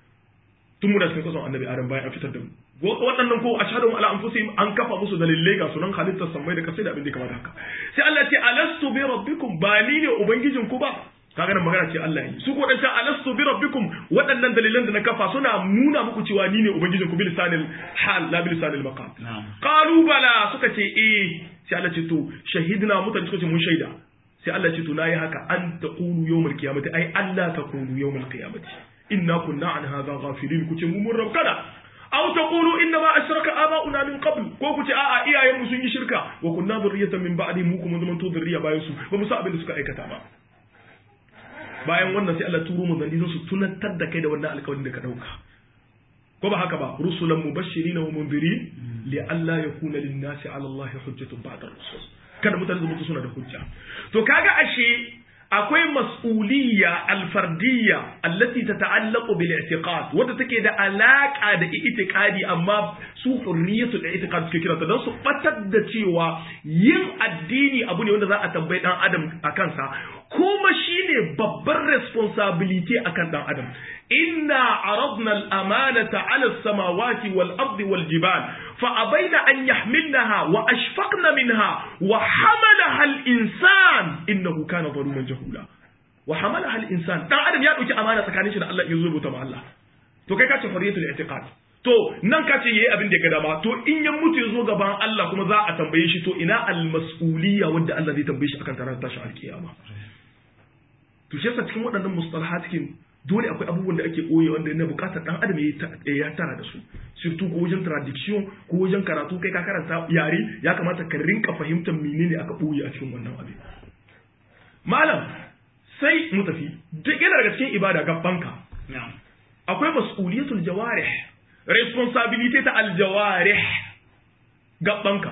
tun mu da cikin kasan annabi adam bayan an fitar da mu waɗannan ko ashhadu ala anfusihim an kafa musu dalilai ga sunan halittar sammai da kasai da abin da kamar haka sai Allah ce alastu bi rabbikum ba ni ne ubangijin ku ba kaga nan magana ce Allah yi su ko dan alastu bi rabbikum waɗannan dalilan da na kafa suna nuna muku cewa ni ne ubangijin ku bil lisanil hal la bil lisanil maqam qalu bala suka ce eh sai Allah ce to shahidna mutane suka ce mun shaida sai Allah ce to nayi haka an taqulu yawmal qiyamati ai Allah taqulu yawmal qiyamati inna kunna an hadha ghafilin kuce mu mun rabkana aw taqulu inna ma ashraka aba'una min qabl ko kuce a'a iyayen mu sun yi shirka wa kunna dhurriyatan min ba'di mu kuma zaman to dhurriya bayan su ba mu sa abin da suka aikata ba bayan wannan sai Allah turo mu zandi su tunatar da kai da wannan alƙawarin da ka dauka ko ba haka ba rusulan mubashirin wa mundirin li alla yakuna lin nasi ala Allah hujjatun ba'da rusul kada mutane su mutu suna da hujja to kaga ashe akwai mas'uliyya alfardiyya allati tata'allaqu bil i'tiqad wadda take da alaka da i'tiqadi amma su hurriyatul i'tiqad suke kira ta dan su batar da cewa yin addini abu ne wanda za a tambayi dan adam akan sa kuma shine babbar responsibility akan dan adam inna aradna al-amanata 'ala as-samawati wal-ardi wal-jibal fa abaina an yahmilnaha wa ashfaqna minha wa hamalaha al-insan innahu kana zaluman jahula wa hamalaha al-insan dan adam ya dauki amana tsakanin shi da Allah ya rubuta ma Allah to kai ka ce huriyatul i'tiqad to nan ka ce yayi abin da ya ga dama to in ya mutu ya zo gaban Allah kuma za a tambaye shi to ina al-mas'uliyya wanda Allah zai tambaye shi akan tarar tashi alkiyama to shi yasa cikin waɗannan mustalahat kin dole akwai abubuwan da ake ɓoye wanda yana buƙatar ɗan adam ya tara da su surtu ko wajen tradiction ko wajen karatu kai ka karanta yare ya kamata ka rinka fahimtar menene aka ɓoye a cikin wannan abin malam sai mu tafi duk yana daga cikin ibada gabbanka akwai mas'uliyatul jawarih responsibility ta aljawarih gabbanka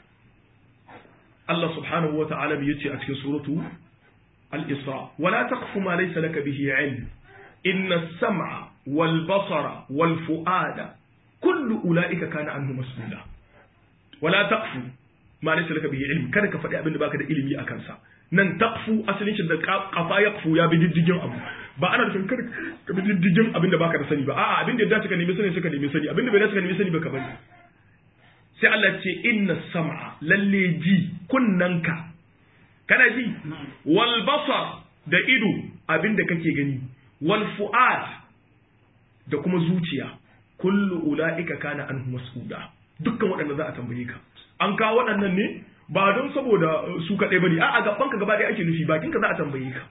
Allah subhanahu wa ta'ala ya ce a cikin suratu al-Isra wala taqfu ma laysa laka bihi ilm inna as-sam'a wal basara wal fu'ada kullu ulaika kana anhu mas'ula wala taqfu ma laysa laka bihi ilm kada ka faɗi abin da baka da ilimi a kansa nan taqfu asalin shi da kafa yaqfu ya bi diddigin abu ba ana nufin kada ka bi diddigin abin da baka da sani ba a'a abin da ya dace ka nemi sani suka nemi sani abin da bai dace ka nemi sani ba ka bari sai Allah ce inna sam'a lalle ji kunnanka kana ji wal basar da ido abinda kake gani wal fu'ad da kuma zuciya kullu ula'ika kana anhu mas'uda dukkan waɗanda za a tambaye ka an kawo waɗannan ne ba don saboda su kaɗai bane a'a gaban ka gaba ɗaya ake nufi bakin ka za a tambaye ka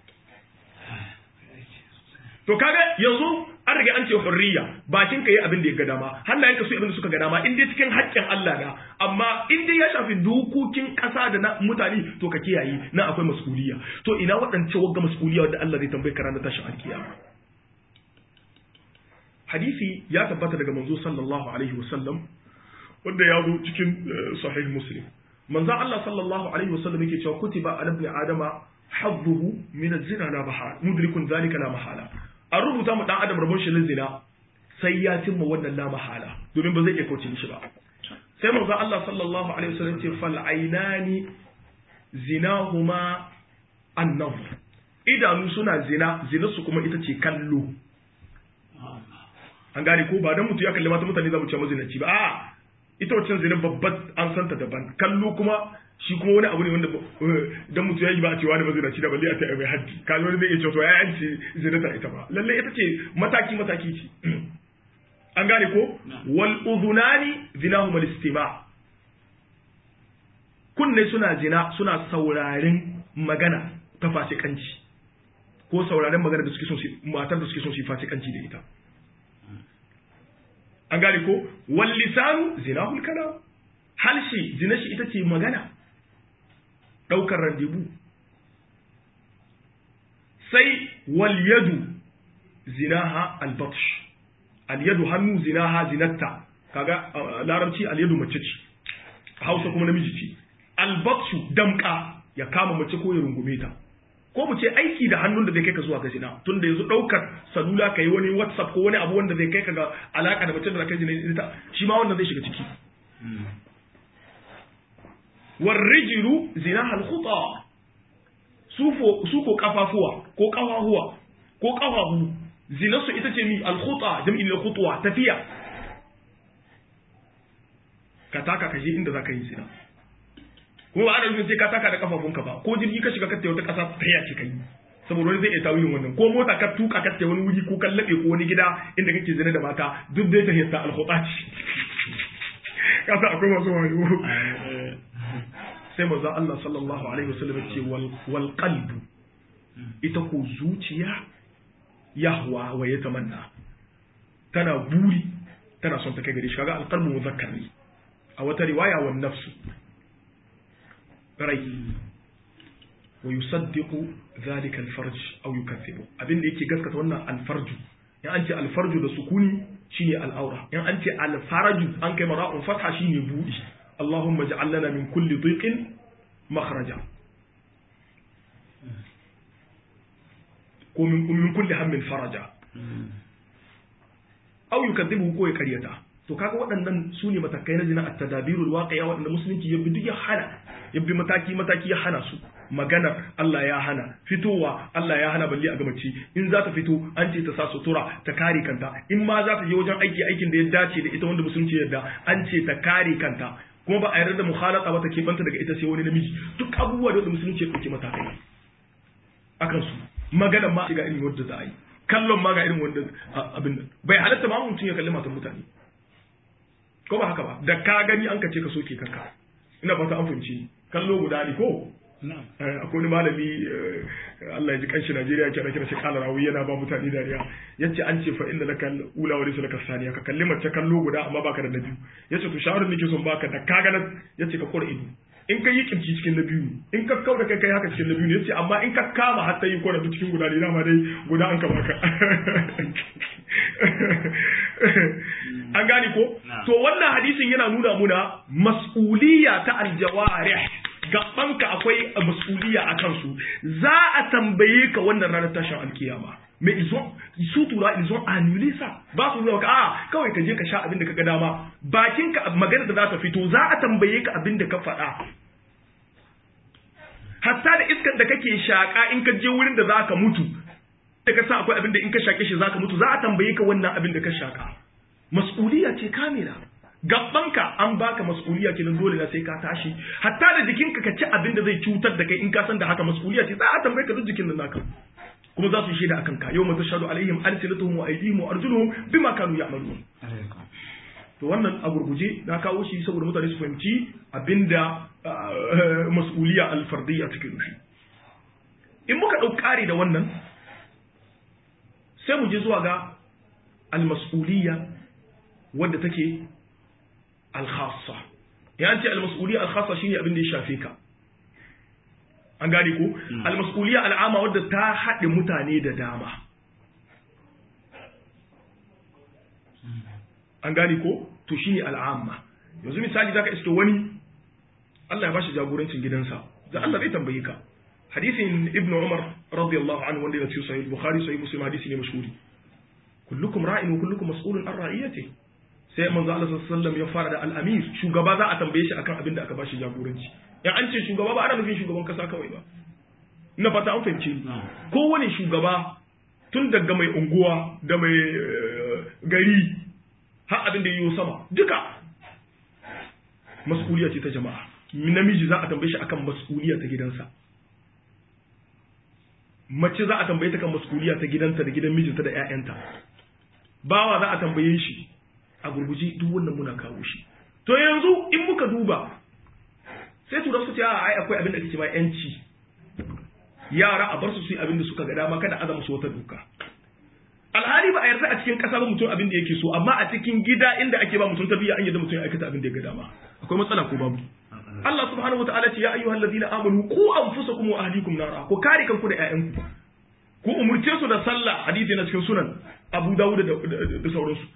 to kaga yanzu an riga an ce hurriya bakin ka yi abin da ya ga dama hannayen ka su abin da suka ga dama in dai cikin haƙƙin Allah na amma in dai ya shafi dokokin ƙasa da na mutane to ka kiyaye na akwai mas'uliya to ina waɗance wagga mas'uliya wanda Allah zai tambaye ka ranar tashin alkiyama hadisi ya tabbata daga manzo sallallahu alaihi wasallam wanda ya zo cikin sahih muslim manzo Allah sallallahu alaihi wasallam yake cewa kutiba ala ibn adama hadduhu min az-zina la mahala mudrikun zalika la mahala an rubuta mu dan adam rabon shi na zina sai ya cimma wannan la mahala domin ba zai iya kauce shi ba sai manzo Allah sallallahu alaihi wasallam ce fal ainani zinahuma an-nazr idanu suna zina zina su kuma ita ce kallo an gane ko ba dan mutu ya kalli mata mutane za mu ce mazinaci ba a'a ita wacce zina babbar an santa daban kallo kuma shi kuma wani abu ne wanda dan mutu ya yi ba a cewa da mazinaci da balle a ta mai haddi kaji wani zai iya cewa to ya yanci zina ta ita ba lalle ita ce mataki mataki ce an gane ko wal udhunani zinahum al istima kunne suna zina suna sauraren magana ta fasikanci ko sauraren magana da suke son su matar da suke son su fasikanci da ita an gane ko wal lisanu zinahul kalam halshi zina shi ita ce magana daukar randebu sai wal yadu zinaha al batsh al yadu hannu zinaha zinatta kaga larabci al yadu mace ce hausa kuma namiji ce al batshu damka ya kama mace ko ya rungume ta ko mu ce aiki da hannun da zai kai ka zuwa ga zina tun da yanzu ɗaukar salula ka yi wani whatsapp ko wani abu wanda zai kai ka ga alaka da mace da kai zina ita shi ma wannan zai shiga ciki war rijilu zina hal khuta su ko kafafuwa ko kafafuwa ko kafafu zina su ita ce mi al khuta jam'i na khutwa tafiya ka taka ka je inda za ka yi zina kuma ba ana nufin sai ka taka da kafafunka ba ko jirgi ka shiga katte wata kasa ta yace kai saboda wani zai iya tawilin wannan ko mota ka tuka katte wani wuri ko kan labe ko wani gida inda kake zina da mata duk dai ta hiyarta alkhutati kasa akwai masu wayo sai manzo Allah sallallahu alaihi wasallam ce wal wal qalb ita ko zuciya yahwa wa yatamanna tana buri tana son ta kai gare shi kaga alqalbu muzakkar ne a wata riwaya wan nafsu rai wa yusaddiqu dhalika alfarj aw yukaththibu abin da yake gaskata wannan alfarju in an ce alfarju da sukuni shine al'aura in an ce alfaraju an kai mara'un fatha shine budi Allahumma ij'al lana min kulli dhiqin makhraja ko min min kulli hammin faraja aw yukaththibu ko ya karyata to kaga waɗannan su ne matakai na zina a tadabirul waqi'a waɗanda musulunci ya bi duk ya hana ya bi mataki mataki ya hana su magana Allah ya hana fitowa Allah ya hana balle a gamaci in za ta fito an ce ta sa sutura ta kare kanta in ma za ta je wajen aiki aikin da ya dace da ita wanda musulunci yadda an ce ta kare kanta kuma ba a yarda da mukhalata ba ta keɓanta daga ita sai wani namiji duk abubuwa da musulunci ya ɗauki matakai akan su magana ma ga irin wanda za a yi kallon ma ga irin wanda abin nan bai halatta ma mutum ya kalli matan mutane ko ba haka ba da ka gani an ka ce ka soke kanka ina fata an fahimci kallo guda ne ko akwai wani malami Allah ya ji kanshi Najeriya ke kira shi kala rawi yana ba mutane dariya yace an ce fa inda laka ula wa laysa laka saniya ka kalli mace kallo guda amma baka da nabi yace to shawarar nake son baka da ka ganin yace ka kora ido in ka yi kimci cikin na biyu in ka kauda kai kai haka cikin na biyu ne yace amma in ka kama har ta yi kwana duk cikin guda ne dama dai guda an kama ka an gane ko to wannan hadisin yana nuna muna mas'uliyya ta aljawarih gabanka akwai mas'uliyya a kansu za a tambaye ka wannan ranar tashin alkiyama mais ils ont su tura ils ont annulé ça ba su nuna ka a kawai ka je ka sha abin da ka ga dama bakin ka magana da za ta fito za a tambaye ka abin da ka faɗa hatta da iskar da kake shaka in ka je wurin da za ka mutu da ka sa akwai abin da in ka shake shi za ka mutu za a tambaye ka wannan abin da ka shaka mas'uliyya ce kamila gabbanka an baka mas'uliyya kenan dole na sai ka tashi hatta da jikinka ka ci abin da zai cutar da kai in ka san da haka mas'uliyya ce za a tambaye ka duk jikin nan naka kuma za su yi shaida akan ka yau mata shaɗu alaihim alsilatuhum wa aydihim wa arjuluhum bima kanu ya'malun to wannan a gurguje na kawo shi saboda mutane su fahimci abinda mas'uliyya alfardiyya take nufi in muka ɗau ƙari da wannan sai mu je zuwa ga almas'uliyya wadda take alkhassa ya ce almas'uliyya alkhassa shine abin da ya shafe ka an gane ko almas'uliyya al'ama wadda ta haɗe mutane da dama an gane ko to shine al'amma yanzu misali zaka iske wani Allah ya bashi jagorancin gidansa da Allah zai tambaye ka hadisin ibn Umar radiyallahu anhu wanda ya ce sahih Bukhari sahih Muslim hadisi ne mashhuri kullukum ra'in wa kullukum mas'ulun an ra'iyati sai manzo Allah sallallahu alaihi wasallam ya fara da al-amir shugaba za a tambaye shi akan abin da aka bashi jagoranci in an ce shugaba ba ana nufin shugaban kasa kawai ba ina fata an fahimci kowane shugaba tun daga mai unguwa da mai gari har abin da yiwu sama duka mas'uliya ce ta jama'a namiji za a tambaye shi akan mas'uliya ta gidansa mace za a tambaye ta kan mas'uliya ta gidanta da gidan mijinta da 'ya'yanta bawa za a tambaye shi a gurguji duk wannan muna kawo shi to yanzu in muka duba sai tura su ce a ai akwai abin da ake cewa yanci yara a bar su su yi abin da suka ga dama kada azama su wata doka alhali ba a yarda a cikin kasa ba mutum abin da yake so amma a cikin gida inda ake ba mutum tarbiyya an yarda mutum ya aikata abin da ya ga dama akwai matsala ko babu Allah subhanahu wataala ce ya ayyuhal ladina amanu ku anfusakum wa ahlikum nara ku kare kanku da ƴaƴanku ku umurce su da sallah hadisi na cikin sunan Abu Dawud da sauransu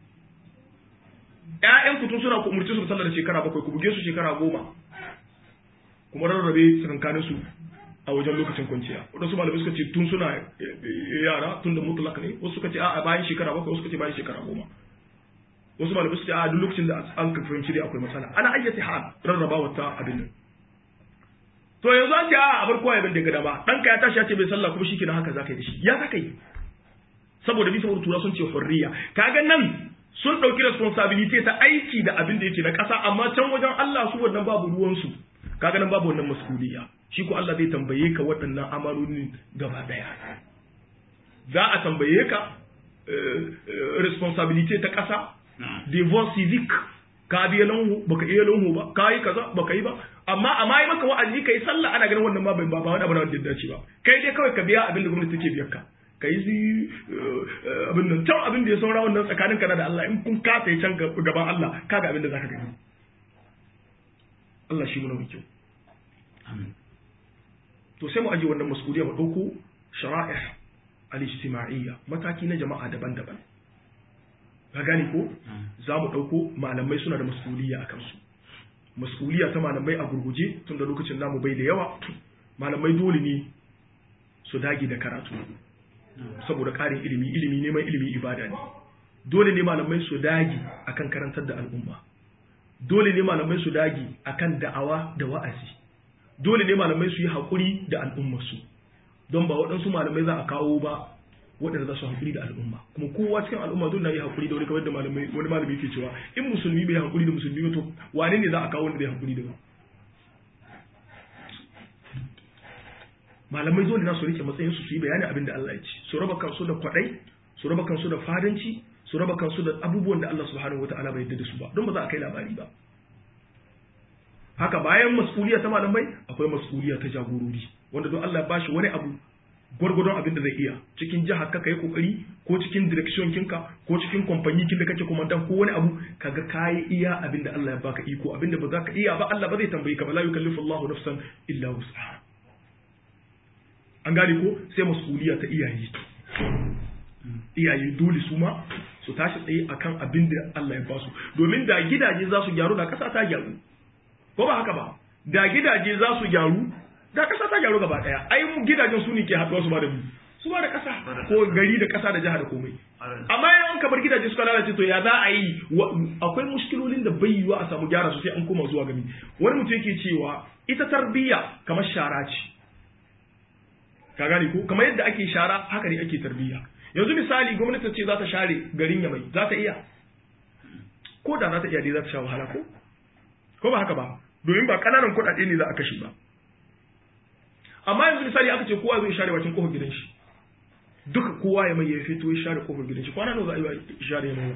ƴaƴanku tun suna ku umurce su da sallah da shekara bakwai ku buge su shekara goma kuma rarrabe tsakankanin su a wajen lokacin kwanciya wadansu malamai suka ce tun suna yara tun da mutlaka ne wasu suka ce a bayan shekara bakwai wasu suka ce bayan shekara goma wasu malamai suka ce a duk lokacin da an ka fahimci dai akwai matsala ana ayyata hal rarraba wata abin nan to yanzu an ce a a bar kowa ya bin daga dama ɗanka ya tashi ya ce bai sallah kuma shikenan haka zaka yi da shi ya zaka yi saboda bisa saboda tura sun ce hurriya kaga nan sun ɗauki responsibility ta aiki da abin da yake na ƙasa amma can wajen Allah su wannan babu ruwansu kaga nan babu wannan mas'uliyya shi ko Allah zai tambaye ka waɗannan amalolin gaba ɗaya za a tambaye ka responsibility ta ƙasa devoir civic ka biya lanhu baka iya lanhu ba ka yi kaza baka yi ba amma amma yi maka wa'azi kai sallah ana ganin wannan ma bai ba wani abu da wanda dace ba kai dai kawai ka biya abin da gwamnati take biyar ka ka yi abin nan can abin da ya saura wannan tsakanin kana da Allah in kun kasa can gaban Allah kaga abin da zaka gani Allah shi muna mai kyau to sai mu aje wannan mas'uliyya mu dauko shara'ih al-ijtima'iyya mataki na jama'a daban-daban ka gane ko za mu dauko malamai suna da mas'uliyya akan su mas'uliyya ta malamai a gurguje tun da lokacin namu bai da yawa malamai dole ne su dage da karatu saboda ƙarin ilimi ilimi neman ilimi ibada ne dole ne malamai su dage akan karantar da al'umma dole ne malamai su dage akan da'awa da wa'azi dole ne malamai su yi haƙuri da al'ummarsu don ba waɗansu malamai za a kawo ba waɗanda za su haƙuri da al'umma kuma kowa cikin al'umma dole na yi haƙuri da wani kamar da malamai wani malami yake cewa in musulmi bai haƙuri da musulmi ba to wane ne za a kawo wanda zai haƙuri da ba malamai dole na su rike matsayin su su yi bayani abin da Allah ya ce su raba kansu da kwaɗai su raba kansu da fadanci su raba kansu da abubuwan da Allah subhanahu wataala bai yarda da su ba don ba za a kai labari ba haka bayan mas'uliya ta malamai akwai mas'uliya ta jagorori wanda don Allah ya bashi wani abu gwargwadon abin da zai iya cikin jiha ka kai kokari ko cikin direction kinka ko cikin kamfani kin da kake komandan ko wani abu kaga kayi iya abin da Allah ya baka iko abin da ba za ka iya ba Allah ba zai tambaye ka ba la yukallifu Allahu nafsan illa wus'aha an gane ko sai mas'uliya ta iyaye iyaye dole su ma su tashi tsaye akan abin da Allah ya basu domin da gidaje za su gyaru da kasa ta gyaru ko ba haka ba da gidaje za su gyaru da kasa ta gyaru gaba daya ai mu gidajen su ne ke haɗuwa su ba da mu su ba da kasa ko gari da kasa da jiha da komai amma yawan kamar gidaje suka lalace to ya za a yi akwai mushkilolin da bai yiwa a samu gyara su sai an koma zuwa gami wani mutum yake cewa ita tarbiyya kamar shara ce ka gane ko kamar yadda ake shara haka ne ake tarbiyya yanzu misali gwamnati ce za ta share garin yamai za ta iya ko da za ta iya dai za ta sha wahala ko ko ba haka ba domin ba kananan kuɗaɗe ne za a kashe ba amma yanzu misali aka ce kowa zai share bakin kofar gidan shi duka kowa ya mai ya fito ya share kofar gidan shi kwana nawa za a yi share mai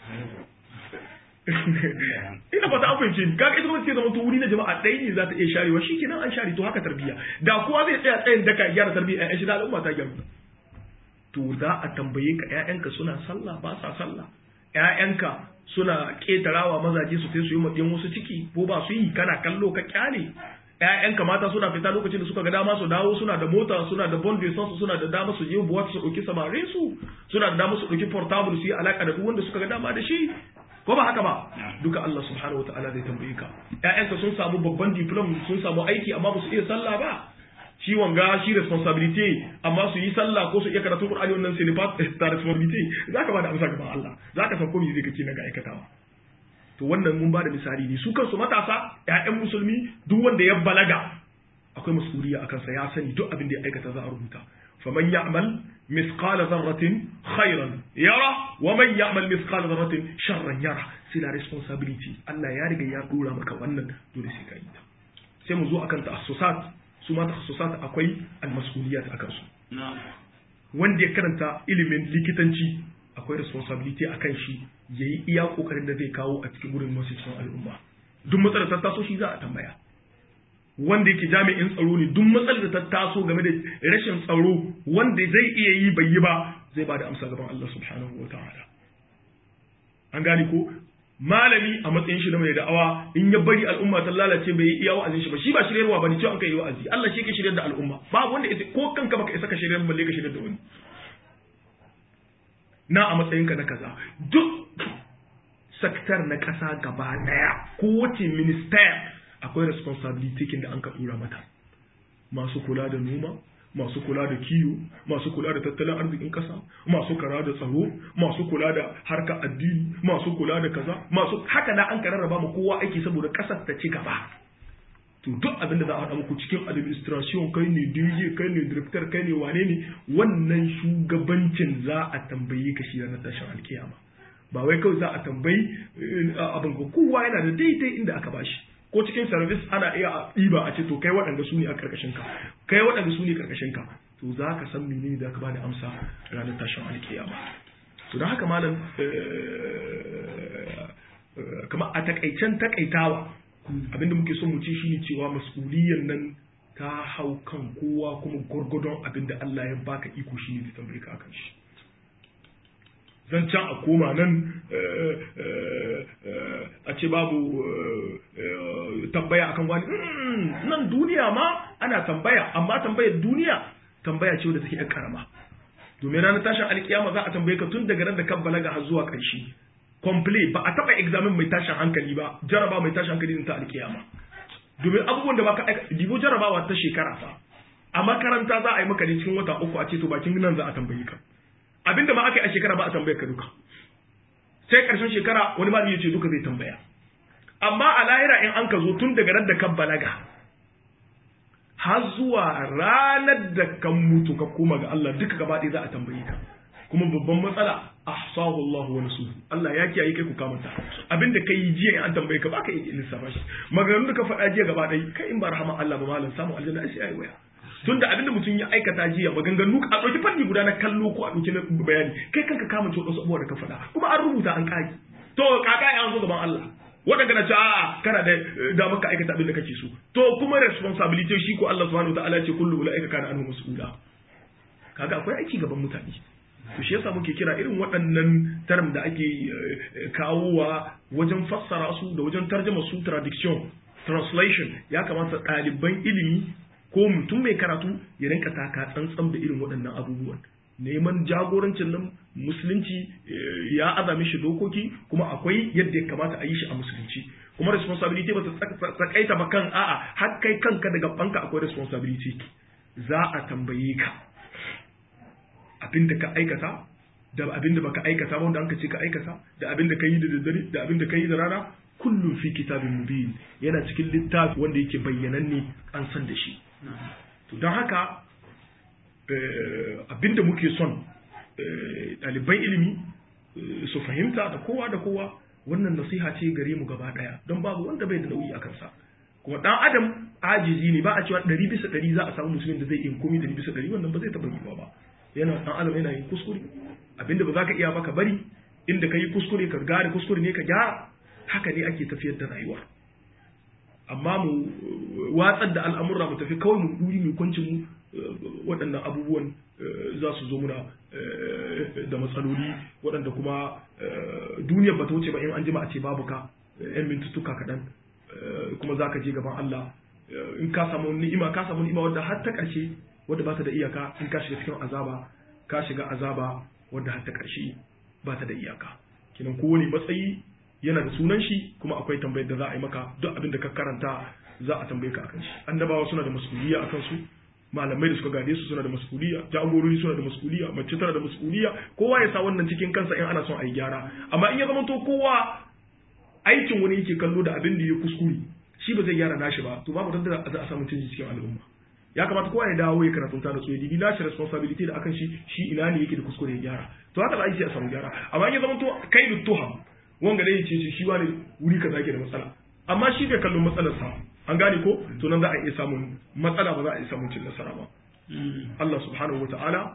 ina fata an fahimce ni kaga ita gwamnati zama to wuri na jama'a ɗaya ne za ta iya sharewa shi kenan an share to haka tarbiyya da kowa zai tsaya tsayin daka gyara tarbiyya ƴaƴan shi da al'umma ta gyaru to za a tambaye ka ƴaƴanka suna sallah ba sa sallah ƴaƴanka suna ƙetarawa mazaje su sai su yi maɗiyan wasu ciki ko ba su yi kana kallo ka kyale ƴaƴanka mata suna fita lokacin da suka ga dama su dawo suna da mota suna da bond su suna da dama su je buwat su ɗauki samarin su suna da dama su ɗauki portable su yi alaka da duk wanda suka ga dama da shi ko ba haka ba duka Allah subhanahu wataala zai tambaye ka ƴaƴanka sun samu babban diplom sun samu aiki amma ba su iya sallah ba ciwon ga shi responsibility amma su yi sallah ko su iya karatun Qur'ani wannan sai ne fa ta responsibility zaka ba da amsa gaban Allah zaka san ko me zai kake na ga aikatawa to wannan mun ba da misali ne su kansu matasa ƴaƴan musulmi duk wanda ya balaga akwai mas'uliyya akan sa ya sani duk abin da ya aikata za a rubuta faman ya'mal mithqala dharratin khairan yara wa man ya'mal mithqala dharratin sharran yara sai la responsibility Allah ya riga ya dora maka wannan dole sai ka yi ta sai mu zo akan ta'assusat su ma ta'assusat akwai al-mas'uliyat akan su wanda ya karanta ilimin likitanci akwai responsibility akan shi yayi iya kokarin da zai kawo a cikin gurin masu cikin al'umma duk matsalar ta taso shi za a tambaya wanda yake jami'in tsaro ne duk matsalar da ta taso game da rashin tsaro wanda zai iya yi bai yi ba zai ba da amsa gaban Allah subhanahu wa ta'ala an gane ko malami a matsayin shi na mai da'awa in ya bari al'umma ta lalace bai yi iya wa'azin shi ba shi ba shiryarwa bane cewa an kai wa'azi Allah shi ke shiryar da al'umma babu wanda ko kanka baka isa ka shiryar balle ka shiryar da wani na a matsayinka na kaza duk sektar na kasa gaba daya kowace minister akwai responsibility kin da an ka dura mata masu kula da noma masu kula da kiwo masu kula da tattalin arzikin kasa masu kula da tsaro masu kula da harkar addini masu kula da kaza masu haka na an ka rarraba ma kowa aiki saboda kasar ta ci gaba to duk abin da za a haɗa muku cikin administration kai ne DJ kai ne director kai ne wane ne wannan shugabancin za a tambaye ka shi ranar tashin alkiyama ba wai kawai za a tambayi abin kowa yana da daidai inda aka bashi ko cikin service ana iya a ɗiba a ce to kai waɗanda su ne a karkashin ka kai waɗanda su ne karkashin ka to za ka san menene za ka ba da amsa ranar tashin alkiyama to don haka malam kamar a takaicen takaitawa abinda muke son mu ci shine cewa mas'uliyyar nan ta hau kan kowa kuma gwargwadon abinda Allah ya baka iko shine ta tambaye ka akan shi zan can a koma nan a ce babu tambaya akan wani nan duniya ma ana tambaya amma tambayar duniya tambaya ce wadda take yan karama domin ranar tashin alkiyama za a tambaye ka tun daga ran da kan balaga har zuwa ƙarshe complete ba a taba examen mai tashin hankali ba jaraba mai tashin hankali ta alkiyama domin abubuwan da baka aika dibo jarabawa ta shekara fa a makaranta za a yi maka ne cikin wata uku a ce to bakin nan za a tambaye ka abinda ma aka yi a shekara ba a tambaye ka duka sai karshen shekara wani malami ya ce duka zai tambaya amma a lahira in an ka zo tun daga ran da kan balaga har zuwa ranar da kan mutu ka koma ga Allah duka gaba ɗaya za a tambaye ka kuma babban matsala ahsahu Allah wa nasu Allah ya kiyaye kai ku kamata abinda kai yi jiya in an tambaye ka baka yi lissafa shi maganganun da ka faɗa jiya gaba ɗaya kai in ba rahama Allah ba malam samu aljanna sai ayi waya tunda abinda mutum ya aikata jiya maganganu a ɗauki fanni guda na kallo ko a ɗauki na bayani kai kanka kama ce wasu abubuwa da ka faɗa kuma an rubuta an kage to kaka ya zo gaban Allah waɗanda na ce a'a kana da damar ka aikata abin da kake so to kuma responsibility shi ko Allah subhanahu wa ta'ala ce kullu ulaika kana anhu mas'ula kaga akwai aiki gaban mutane to shi shi yasa muke kira irin waɗannan term da ake kawowa wajen fassara su da wajen tarjama su traduction translation ya kamata ɗaliban ilimi ko mutum mai karatu ya rinka taka tsantsan da irin waɗannan abubuwan neman jagorancin nan musulunci ya azame shi dokoki kuma akwai yadda ya kamata a yi shi a musulunci kuma responsibility ba ta tsakaita ba kan a'a har kai kanka daga banka akwai responsibility za a tambaye ka abin da ka aikata da abin da baka aikata ba wanda an ka ce ka aikata da abin da ka yi da daddare da abin da ka yi da rana kullum fi kitabin mubin yana cikin littafi wanda yake bayyananne an san da shi to don haka abin da muke son ɗaliban ilimi su fahimta da kowa da kowa wannan nasiha ce gare mu gaba ɗaya don babu wanda bai da nauyi a kansa kuma ɗan adam ajizi ne ba a cewa ɗari bisa ɗari za a samu musulmin da zai iya komi ɗari bisa ɗari wannan ba zai taɓa yiwuwa ba yana ɗan adam yana yin kuskure abinda ba za ka iya ba ka bari inda ka yi kuskure ka gane kuskure ne ka gyara haka ne ake tafiyar da rayuwa amma mu watsar da al'amurra mu tafi kawai mu duri mu kwanci mu waɗannan abubuwan za su zo muna da matsaloli waɗanda kuma duniyar ba ta wuce ba in an jima a ce babu ka yan mintuttuka kaɗan kuma za ka je gaban Allah in ka samu ni'ima ka samu ni'ima wadda har ta ƙarshe wadda ba ta da iyaka in ka shiga cikin azaba ka shiga azaba wadda har ta ƙarshe ba ta da iyaka kinan kowane matsayi yana da sunan shi kuma akwai tambayar da za a yi maka duk abin da ka karanta za a tambaye ka akan shi annabawa suna da masuliya akan su malamai da suka gade su suna da masuliya jagorori suna da masuliya mace tana da masuliya kowa ya sa wannan cikin kansa in ana son a yi gyara amma in ya zama to kowa aikin wani yake kallo da abin da ya kuskure shi ba zai gyara nashi ba to babu da za a samu canji cikin al'umma ya kamata kowa ya dawo ya karatu ta da tsoye dibi nashi responsibility da akan shi shi ina ne yake da kuskure ya gyara to haka za a yi a samu gyara amma in ya zama to kai da tuham wanga dai ce shi wani wuri kaza yake da matsala amma shi bai kallon matsalar sa an gane ko to nan za a iya samun matsala ba za a iya samun cin nasara ba Allah subhanahu wata'ala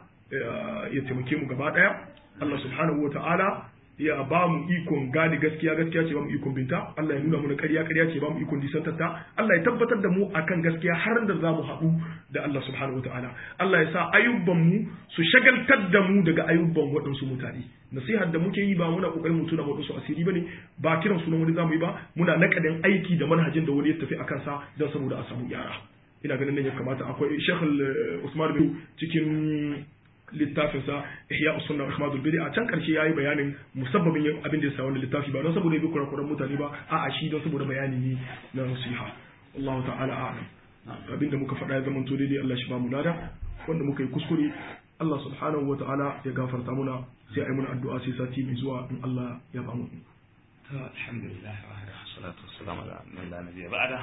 ya taimake mu gaba daya Allah subhanahu wata'ala ya ba mu ikon gane gaskiya gaskiya ce ba mu ikon binta Allah ya nuna mu ƙarya ƙarya ce ba mu ikon disantarta Allah ya tabbatar da mu akan gaskiya har da za mu haɗu da Allah subhanahu wataala Allah ya sa ayyuban mu su shagaltar da mu daga ayyuban waɗansu mutane nasihar da muke yi ba muna kokarin mu tuna waɗansu asiri bane ba kiran sunan wani zamu yi ba muna nakadin aiki da manhajin da wani ya tafi akan sa don saboda a samu gyara ina ganin nan ya kamata akwai Sheikh Usman bin cikin littafinsa ihya usunna wa ihmadul bid'a a can karshe yayi bayanin musabbabin yin abin da ya sa wannan littafi ba don saboda ya bi kurakuran mutane ba a'a shi don saboda bayani ne na nasiha Allah ta'ala a'lam abin da muka faɗa ya zama to daidai Allah shi ba mu lada wanda muka yi kuskure Allah subhanahu wa ta'ala ya gafarta muna sai ai muna addu'a sai sati mai zuwa in Allah ya ba mu alhamdulillah wa salatu wassalamu ala man nabiyya ba'da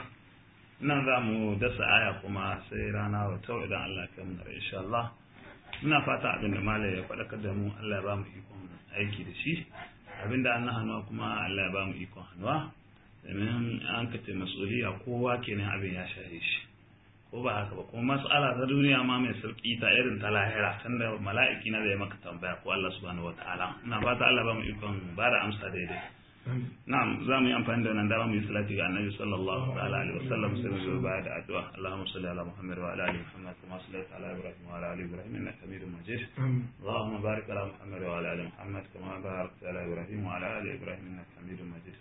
nan za mu dasa aya kuma sai rana wa tau idan Allah ya kai mu insha Allah muna fata abin da malai ya faɗakar da mu Allah ya ba mu ikon aiki da shi abin da an hannuwa kuma Allah ya ba mu ikon hannuwa domin an kace mas'uliya kowa kenan abin ya shahe shi ko ba haka ba kuma mas'ala ta duniya ma mai sauki ta irin ta lahira tunda mala'iki na zai maka tambaya ko Allah subhanahu wataala ina fata Allah ba mu ikon ba da amsa daidai na'am za mu yi amfani da wannan dama mu yi salati ga annabi sallallahu ta'ala alaihi wasallam sai mu zo baya da addu'a Allahumma salli ala Muhammad wa ala ali Muhammad kama sallaita ala Ibrahim wa ala ali Ibrahim innaka Hamidum Majid Allahumma barik ala Muhammad wa ala ali Muhammad kama barakta ala Ibrahim wa ala ali Ibrahim innaka Hamidum Majid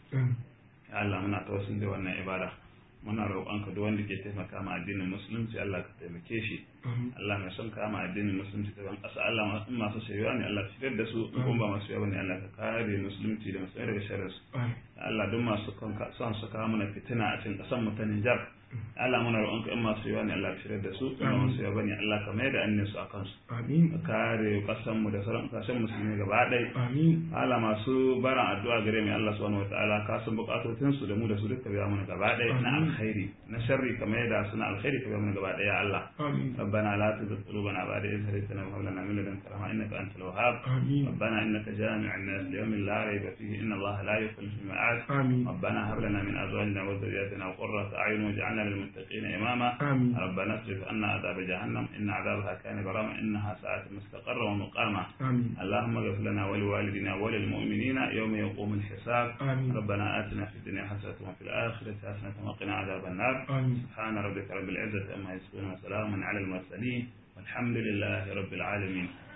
ya Allah muna tawassul da wannan ibada muna roƙonka duk wanda ke taimaka ma addinin musulunci Allah ka taimake shi Allah mai son kama addinin musulunci ta ban ƙasa Allah masu shayuwa ne Allah fitar da su kuma ba masu yawa ne Allah ka kare musulunci da musulmai daga sharrin su Allah duk masu son su kawo mana fitina a cikin ƙasar mu ta Nijar Allah muna roƙonka in masu yawa ne Allah fitar da su kuma masu yawa ne Allah ka mai da annin su a kansu ka kare ƙasar mu da sauran ƙasashen musulmi gaba ɗaya Allah masu baran addu'a gare mu Allah subhanahu wataala ka san buƙatocin su da mu da su duka biya mana gaba ɗaya na alkhairi na sharri ka mai da su na alkhairi ka biya mana gaba ɗaya Allah ربنا لا تزغ قلوبنا بعد إذ هديتنا وهب لنا من لدنك رحمة إنك أنت الوهاب ربنا إنك جامع الناس ليوم لا ريب فيه إن الله لا يخلف الميعاد ربنا هب لنا من أزواجنا وذرياتنا قرة أعين واجعلنا للمتقين إماما ربنا اصرف عنا عذاب جهنم إن عذابها كان غراما إنها ساءت مستقرا ومقاما اللهم اغفر لنا ولوالدنا وللمؤمنين يوم يقوم الحساب ربنا آتنا في الدنيا حسنة وفي الآخرة حسنة وقنا عذاب النار سبحان ربك رب العزة أما يصفون وسلام على المرسلين والحمد لله رب العالمين